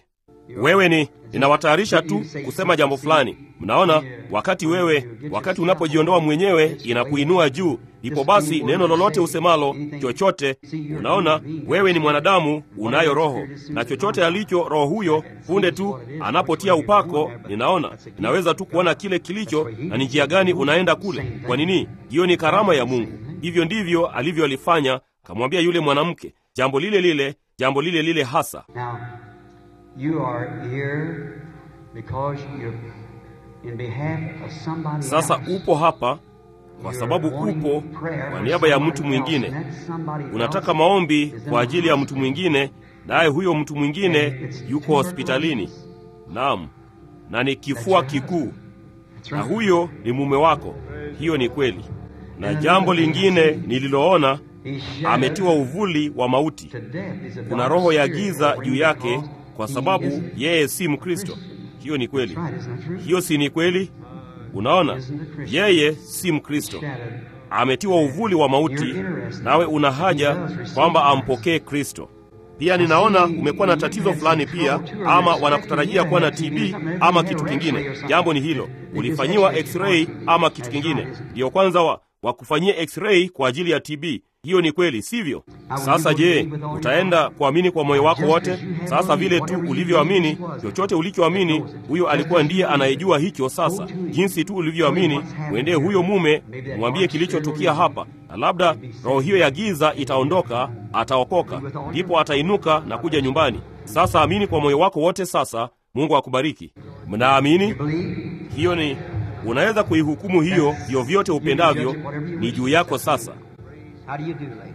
wewe ni ninawatayarisha tu kusema jambo fulani. Mnaona, wakati wewe, wakati unapojiondoa mwenyewe inakuinua juu, ndipo basi neno lolote usemalo, chochote. Unaona, wewe ni mwanadamu, unayo roho, na chochote alicho roho huyo, punde tu anapotia upako, ninaona, ninaweza tu kuona kile kilicho na ni njia gani unaenda kule. Kwa nini? Hiyo ni karama ya Mungu. Hivyo ndivyo alivyolifanya, kamwambia yule mwanamke jambo lile lile, jambo lile lile hasa. Now, you are here because you're in behalf of somebody Sasa else. upo hapa kwa You're sababu wanting upo prayer kwa for niaba ya somebody mtu else, mwingine. and that somebody Unataka else maombi is in kwa the ajili ya mtu hospital. mwingine, naye huyo mtu mwingine And it's yuko hospitalini. Naam, na ni kifua kikuu, That's na right. huyo ni mume wako. Hiyo ni kweli. Na jambo lingine nililoona, He's shattered ametiwa uvuli wa mauti. to death. He's a Kuna dark roho ya spirit giza over juu him yake because kwa he sababu isn't yeye si Mkristo. Hiyo ni kweli. That's right, isn't that true? Hiyo si ni kweli? Unaona, yeye si Mkristo, Shattered. ametiwa uvuli wa mauti, nawe una haja kwamba ampokee Kristo. Pia ninaona umekuwa na tatizo fulani pia, ama wanakutarajia kuwa na TB ama kitu kingine. Jambo ni hilo, ulifanyiwa x-ray ama kitu kingine, ndiyo kwanza wa, wakufanyia x-ray kwa ajili ya TB. Hiyo ni kweli, sivyo? Sasa je, utaenda kuamini kwa moyo wako wote? Sasa vile tu ulivyoamini, chochote ulichoamini, huyo alikuwa ndiye anayejua hicho. Sasa jinsi tu ulivyoamini, mwendee huyo mume, mwambie kilichotukia hapa, na labda roho hiyo ya giza itaondoka, ataokoka, ndipo atainuka na kuja nyumbani. Sasa amini kwa moyo wako wote. Sasa Mungu akubariki. Mnaamini? Hiyo ni unaweza kuihukumu hiyo vyovyote upendavyo, ni juu yako sasa. How do you do, lady?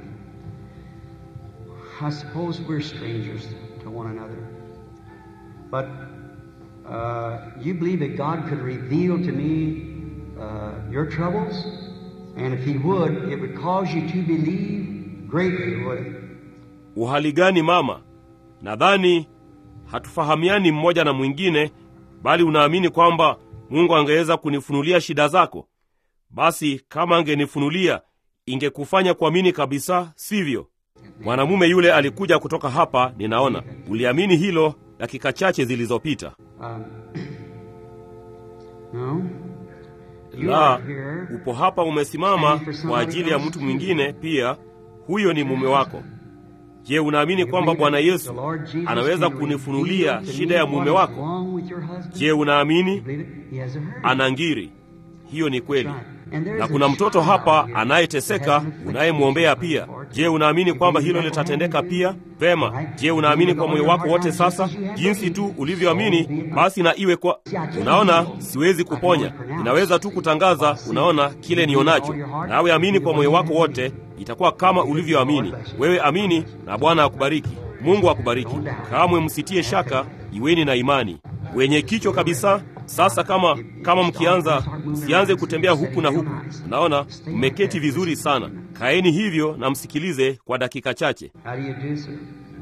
I suppose we're strangers to one another. But uh, you believe that God could reveal to me uh, your troubles? And if He would, it would cause you to believe greatly, would it? Uhali gani mama? Nadhani hatufahamiani mmoja na mwingine, bali unaamini kwamba Mungu angeweza kunifunulia shida zako. Basi kama angenifunulia, ingekufanya kuamini kabisa, sivyo? Mwanamume yule alikuja kutoka hapa, ninaona uliamini hilo dakika chache zilizopita. Um, no? You La, are here. upo hapa umesimama kwa ajili ya mtu mwingine pia, huyo ni mume wako. Je, unaamini kwamba Bwana Yesu anaweza kunifunulia shida ya mume wako? Je, unaamini? Ana ngiri. Hiyo ni kweli. Na kuna mtoto hapa anayeteseka unayemwombea pia. Je, unaamini kwamba hilo litatendeka pia? Vema. Je, unaamini kwa moyo wako wote sasa? Jinsi tu ulivyoamini, basi na iwe kwa... Unaona, siwezi kuponya, ninaweza tu kutangaza. Unaona kile nionacho, nawe amini kwa moyo wako wote, itakuwa kama ulivyoamini. Wewe amini, na Bwana akubariki. Mungu akubariki. Kamwe msitie shaka, iweni na imani wenye kichwa kabisa. Sasa kama kama mkianza, msianze kutembea huku na huku. Unaona, mmeketi vizuri sana. Kaeni hivyo na msikilize kwa dakika chache. How do you do, sir?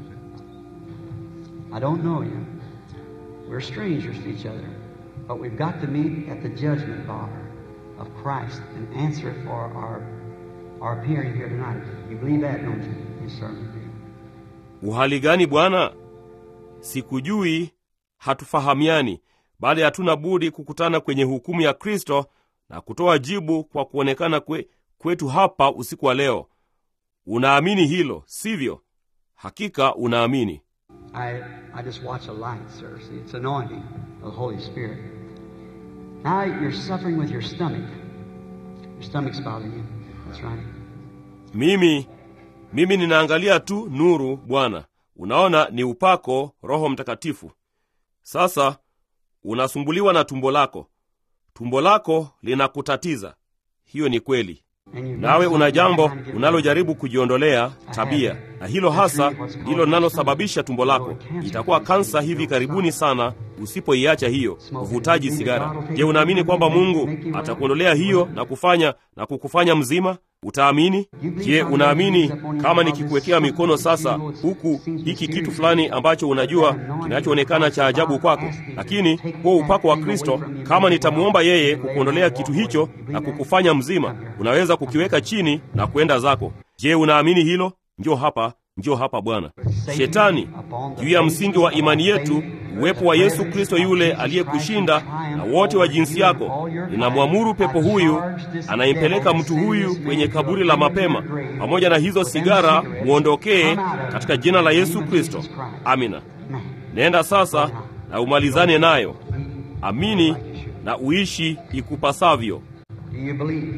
I don't know you. We're strangers to each other. But we've got to meet at the judgment bar of Christ and answer for our, our appearing here tonight. You believe that, don't you? You certainly do. Uhali gani bwana? Sikujui, hatufahamiani, bali hatuna budi kukutana kwenye hukumu ya Kristo na kutoa jibu kwa kuonekana kwe, kwetu hapa usiku wa leo. Unaamini hilo, sivyo? Hakika unaamini. I, I just watch a light, sir. See, it's anointing of the Holy Spirit. Now you're suffering with your stomach. Your stomach's bothering you. That's right. Mimi mimi ninaangalia tu nuru, Bwana. Unaona, ni upako Roho Mtakatifu. Sasa unasumbuliwa na tumbo lako, tumbo lako linakutatiza. Hiyo ni kweli. And you've got Nawe una something jambo you're trying to get unalojaribu kujiondolea tabia, na hilo hasa ndilo linalosababisha tumbo lako. Itakuwa kansa hivi karibuni sana usipoiacha hiyo, uvutaji sigara. Je, unaamini kwamba Mungu atakuondolea hiyo na kufanya na kukufanya mzima? Utaamini? Je, unaamini kama nikikuwekea mikono sasa huku hiki kitu fulani ambacho unajua kinachoonekana cha ajabu kwako, lakini huo upako wa Kristo, kama nitamwomba yeye kukuondolea kitu hicho na kukufanya mzima, unaweza kukiweka chini na kwenda zako. Je, unaamini hilo? Njoo hapa, njoo hapa Bwana. Shetani juu ya msingi wa imani yetu uwepo wa Yesu Kristo yule aliyekushinda na wote wa jinsi yako. Ninamwamuru pepo huyu anayempeleka mtu huyu kwenye kaburi la mapema pamoja na hizo sigara, mwondokee katika jina la Yesu Kristo. Amina. Nenda sasa na umalizane nayo. Amini na uishi ikupasavyo. Do you believe?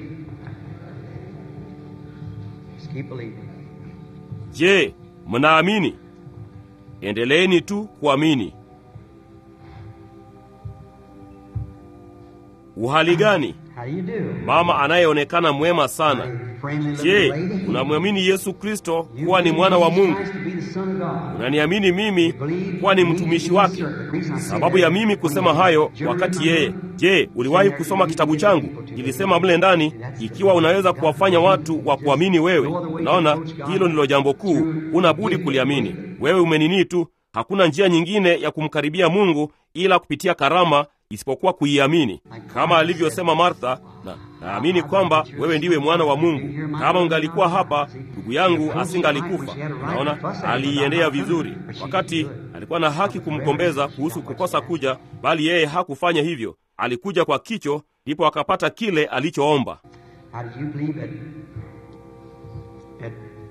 Just keep believing. Je, mnaamini? Endeleeni tu kuamini. Uhali gani? How do you do? Mama anayeonekana mwema sana. Friendly Je, little lady. unamwamini Yesu Kristo You kuwa ni believe mwana wa Jesus Mungu? Christ to be the Son of God. Unaniamini mimi kuwa ni mtumishi wake? Sababu ya mimi kusema hayo wakati yeye. Je, uliwahi kusoma kitabu changu? Ilisema mle ndani, ikiwa unaweza kuwafanya watu wa kuamini wewe. Unaona, hilo ndilo jambo kuu, una budi kuliamini. Wewe umenini tu, hakuna njia nyingine ya kumkaribia Mungu ila kupitia karama isipokuwa kuiamini, kama alivyosema Martha. Na naamini kwamba wewe ndiwe mwana wa Mungu. Kama ungalikuwa hapa, ndugu yangu asingalikufa. Unaona, aliiendea vizuri, wakati alikuwa na haki kumkombeza kuhusu kukosa kuja, bali yeye hakufanya hivyo. Alikuja kwa kicho, ndipo akapata kile alichoomba. How do you believe that, that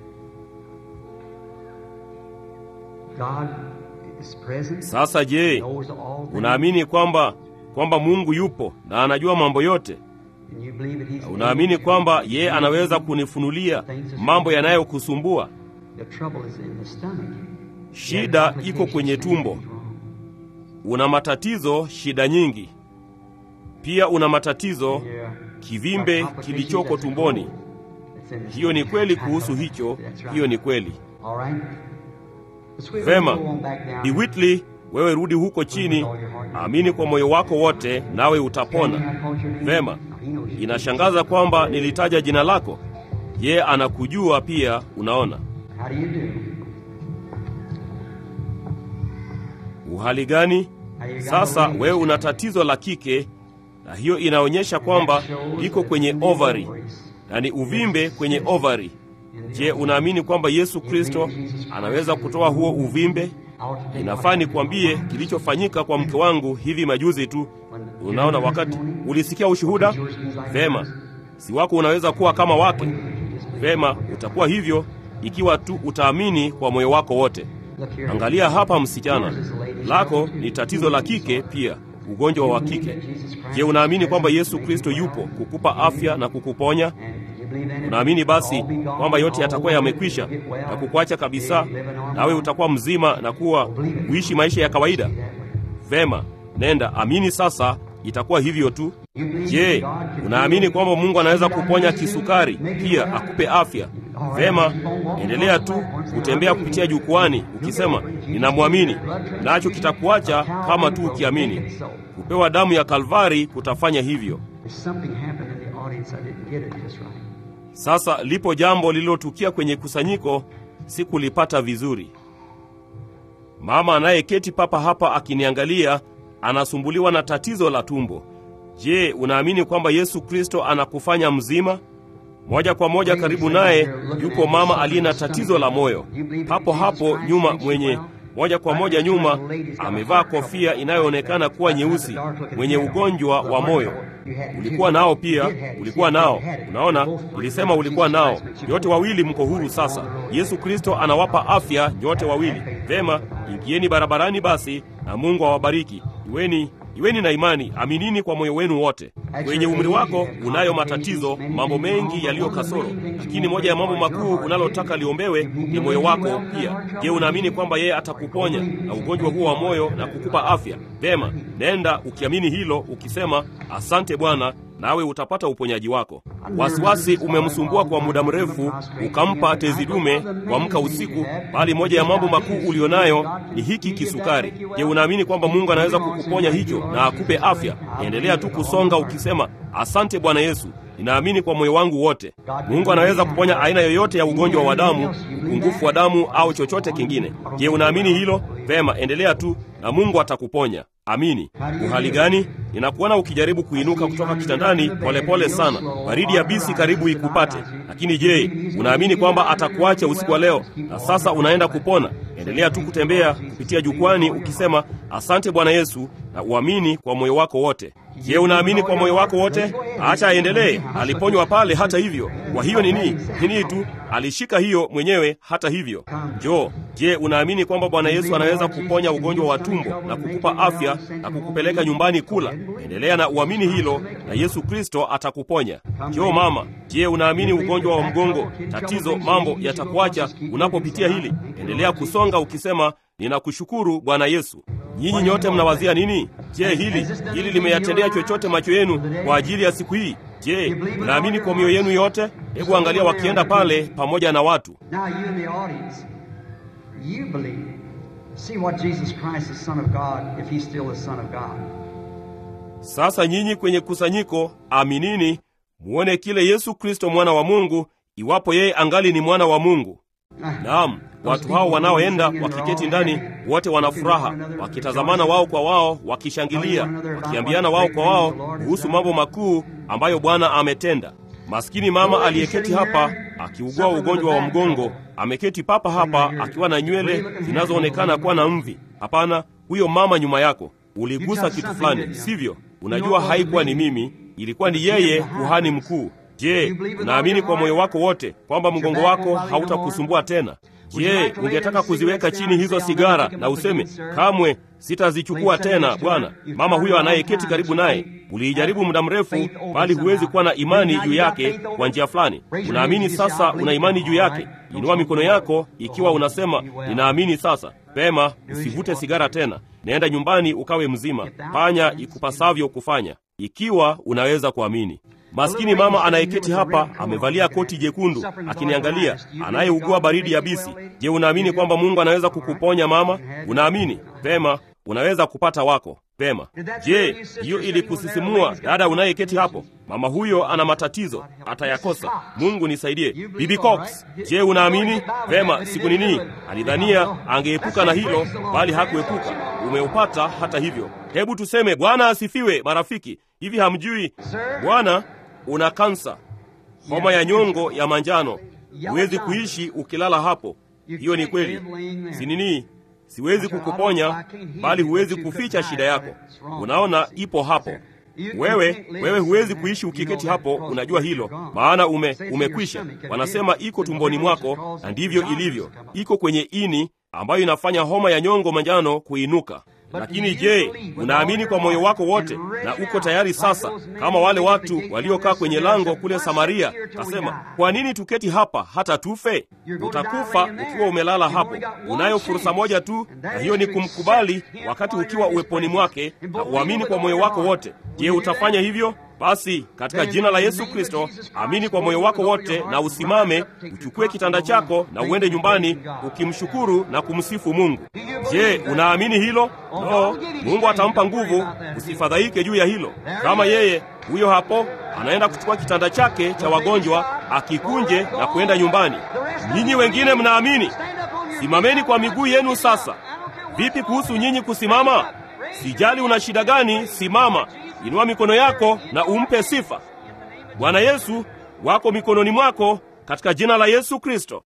God is present? Sasa je, knows all things? unaamini kwamba kwamba Mungu yupo na anajua mambo yote? And you believe that he's Unaamini kwamba yeye anaweza kunifunulia mambo yanayokusumbua? The trouble is in the stomach. Shida iko kwenye tumbo. Una matatizo, shida nyingi. Pia una matatizo, kivimbe kilichoko tumboni. Hiyo ni kweli kuhusu hicho, hiyo ni kweli. Vema, Bi Whitley, wewe rudi huko chini, amini kwa moyo wako wote, nawe utapona. Vema, inashangaza kwamba nilitaja jina lako. Je, anakujua pia? Unaona How do you do? uhali gani? Sasa wewe una tatizo la kike, na hiyo inaonyesha kwamba liko kwenye ovari na ni uvimbe kwenye ovari. Je, unaamini kwamba Yesu Kristo anaweza kutoa huo uvimbe? Inafaa nikwambie kilichofanyika kwa mke wangu hivi majuzi tu. Unaona, wakati ulisikia ushuhuda vema, si wako unaweza kuwa kama wake. Vema, utakuwa hivyo ikiwa tu utaamini kwa moyo wako wote. Angalia hapa, msichana, lako ni tatizo la kike pia, ugonjwa wa kike. Je, unaamini kwamba Yesu Kristo yupo kukupa afya na kukuponya? Unaamini basi kwamba yote yatakuwa yamekwisha na kukuacha kabisa, nawe utakuwa mzima na kuwa kuishi maisha ya kawaida? Vema, nenda amini sasa, itakuwa hivyo tu. Je, unaamini kwamba Mungu anaweza kuponya kisukari pia akupe afya? Vema, endelea tu kutembea kupitia jukwani ukisema ninamwamini, nacho kitakuacha kama tu ukiamini. Kupewa damu ya Kalvari kutafanya hivyo. There's something happened in the audience. I didn't get it just right. Sasa lipo jambo lililotukia kwenye kusanyiko, sikulipata vizuri. Mama anayeketi papa hapa akiniangalia anasumbuliwa na tatizo la tumbo. Je, unaamini kwamba Yesu Kristo anakufanya mzima? Moja kwa moja karibu naye yupo mama aliye na tatizo la moyo. Hapo hapo nyuma mwenye moja kwa moja nyuma amevaa kofia inayoonekana kuwa nyeusi, mwenye ugonjwa wa moyo. Ulikuwa nao pia, ulikuwa nao. Unaona, ulisema ulikuwa nao. Nyote wawili mko huru sasa. Yesu Kristo anawapa afya nyote wawili. Vema, ingieni barabarani basi, na Mungu awabariki. Iweni iweni na imani, aminini kwa moyo wenu wote. Kwenye umri wako unayo matatizo, mambo mengi yaliyo kasoro, lakini moja ya mambo makuu unalotaka liombewe ni moyo wako pia. Je, unaamini kwamba yeye atakuponya na ugonjwa huo wa moyo na kukupa afya? Vema, nenda ukiamini hilo, ukisema asante Bwana, nawe utapata uponyaji wako. Wasiwasi umemsumbua kwa muda mrefu, ukampa tezi dume kuamka usiku, bali moja ya mambo makuu ulionayo ni hiki kisukari. Je, unaamini kwamba Mungu anaweza kukuponya hicho na akupe afya? Endelea tu kusonga ukisema asante Bwana Yesu, ninaamini kwa moyo wangu wote. Mungu anaweza kuponya aina yoyote ya ugonjwa wa damu, upungufu wa damu au chochote kingine. Je, unaamini hilo? Vema, endelea tu na Mungu atakuponya. Amini. Uhali gani? Ninakuona ukijaribu kuinuka kutoka kitandani polepole pole sana, baridi ya bisi karibu ikupate. Lakini je, unaamini kwamba atakuacha usiku wa leo na sasa unaenda kupona? Endelea tu kutembea kupitia jukwani ukisema asante Bwana Yesu, na uamini kwa moyo wako wote. Je, unaamini kwa moyo wako wote? Acha aendelee. Aliponywa pale hata hivyo. Kwa hiyo nini? Nini tu alishika hiyo mwenyewe hata hivyo. Jo, je, unaamini kwamba Bwana Yesu anaweza kuponya ugonjwa wa tumbo na kukupa afya na kukupeleka nyumbani kula? Endelea na uamini hilo, na Yesu Kristo atakuponya. Jo mama, je, unaamini ugonjwa wa mgongo, tatizo, mambo yatakuacha unapopitia hili? Endelea kusonga ukisema ninakushukuru Bwana Yesu. Nyinyi nyote mnawazia nini? Je, hili hili limeyatendea chochote macho yenu kwa ajili ya siku hii? Je, mnaamini kwa mioyo yenu yote? Hebu angalia wakienda pale pamoja na watu. Now, you in the audience, you believe. See what Jesus Christ, the Son of God, if He's still the Son of God. Sasa nyinyi kwenye kusanyiko, aminini, muone kile Yesu Kristo mwana wa Mungu, iwapo yeye angali ni mwana wa Mungu. Naam, watu hao wanaoenda wakiketi ndani, wote wana furaha, wakitazamana wao kwa wao, wakishangilia, wakiambiana wao kwa wao kuhusu mambo makuu ambayo Bwana ametenda. Maskini mama aliyeketi hapa akiugua ugonjwa wa mgongo, ameketi papa hapa akiwa na nywele zinazoonekana kuwa na mvi. Hapana, huyo mama nyuma yako, uligusa kitu fulani, sivyo? Unajua haikuwa ni mimi, ilikuwa ni yeye, kuhani mkuu. Je, unaamini kwa moyo wako wote kwamba mgongo wako hautakusumbua tena? Je, ungetaka kuziweka chini hizo sigara na useme kamwe sitazichukua tena, Bwana? Mama huyo anayeketi karibu naye, uliijaribu muda mrefu, bali huwezi kuwa na imani juu yake kwa njia fulani. Unaamini sasa, una imani juu yake. Inua mikono yako ikiwa unasema ninaamini sasa. Pema, usivute sigara tena. Naenda nyumbani ukawe mzima, fanya ikupasavyo kufanya, ikiwa unaweza kuamini. Maskini mama anayeketi hapa amevalia koti jekundu akiniangalia, anayeugua baridi ya bisi. Je, unaamini kwamba Mungu anaweza kukuponya mama? Unaamini? Pema, unaweza kupata wako. Pema. Je, hiyo ilikusisimua dada unayeketi hapo? Mama huyo ana matatizo, atayakosa. Mungu nisaidie. Bibi Cox, je, unaamini? Pema, siku nini alidhania angeepuka na hilo, bali hakuepuka. Umeupata hata hivyo. Hebu tuseme Bwana asifiwe, marafiki. Hivi hamjui Bwana una kansa, homa ya nyongo ya manjano. Huwezi kuishi ukilala hapo. Hiyo ni kweli, si nini? Siwezi kukuponya, bali huwezi kuficha shida yako. Unaona, ipo hapo. Wewe wewe huwezi kuishi ukiketi hapo, unajua hilo, maana ume umekwisha. Wanasema iko tumboni mwako, na ndivyo ilivyo, iko kwenye ini ambayo inafanya homa ya nyongo manjano kuinuka. Lakini je, unaamini kwa moyo wako wote na uko tayari sasa, kama wale watu waliokaa kwenye lango kule Samaria, kasema, kwa nini tuketi hapa hata tufe? Utakufa ukiwa umelala hapo. Unayo fursa moja tu, na hiyo ni kumkubali wakati ukiwa uweponi mwake na uamini kwa moyo wako wote. Je, utafanya hivyo? Basi katika jina la Yesu Kristo, amini kwa moyo wako wote na usimame, uchukue kitanda chako na uende nyumbani ukimshukuru na kumsifu Mungu. Je, unaamini hilo? No, Mungu atampa nguvu. Usifadhaike juu ya hilo. Kama yeye huyo hapo anaenda kuchukua kitanda chake cha wagonjwa, akikunje na kuenda nyumbani. Nyinyi wengine mnaamini? Simameni kwa miguu yenu sasa. Vipi kuhusu nyinyi kusimama? Sijali una shida gani, simama. Inua mikono yako na umpe sifa. Bwana Yesu wako mikononi mwako katika jina la Yesu Kristo.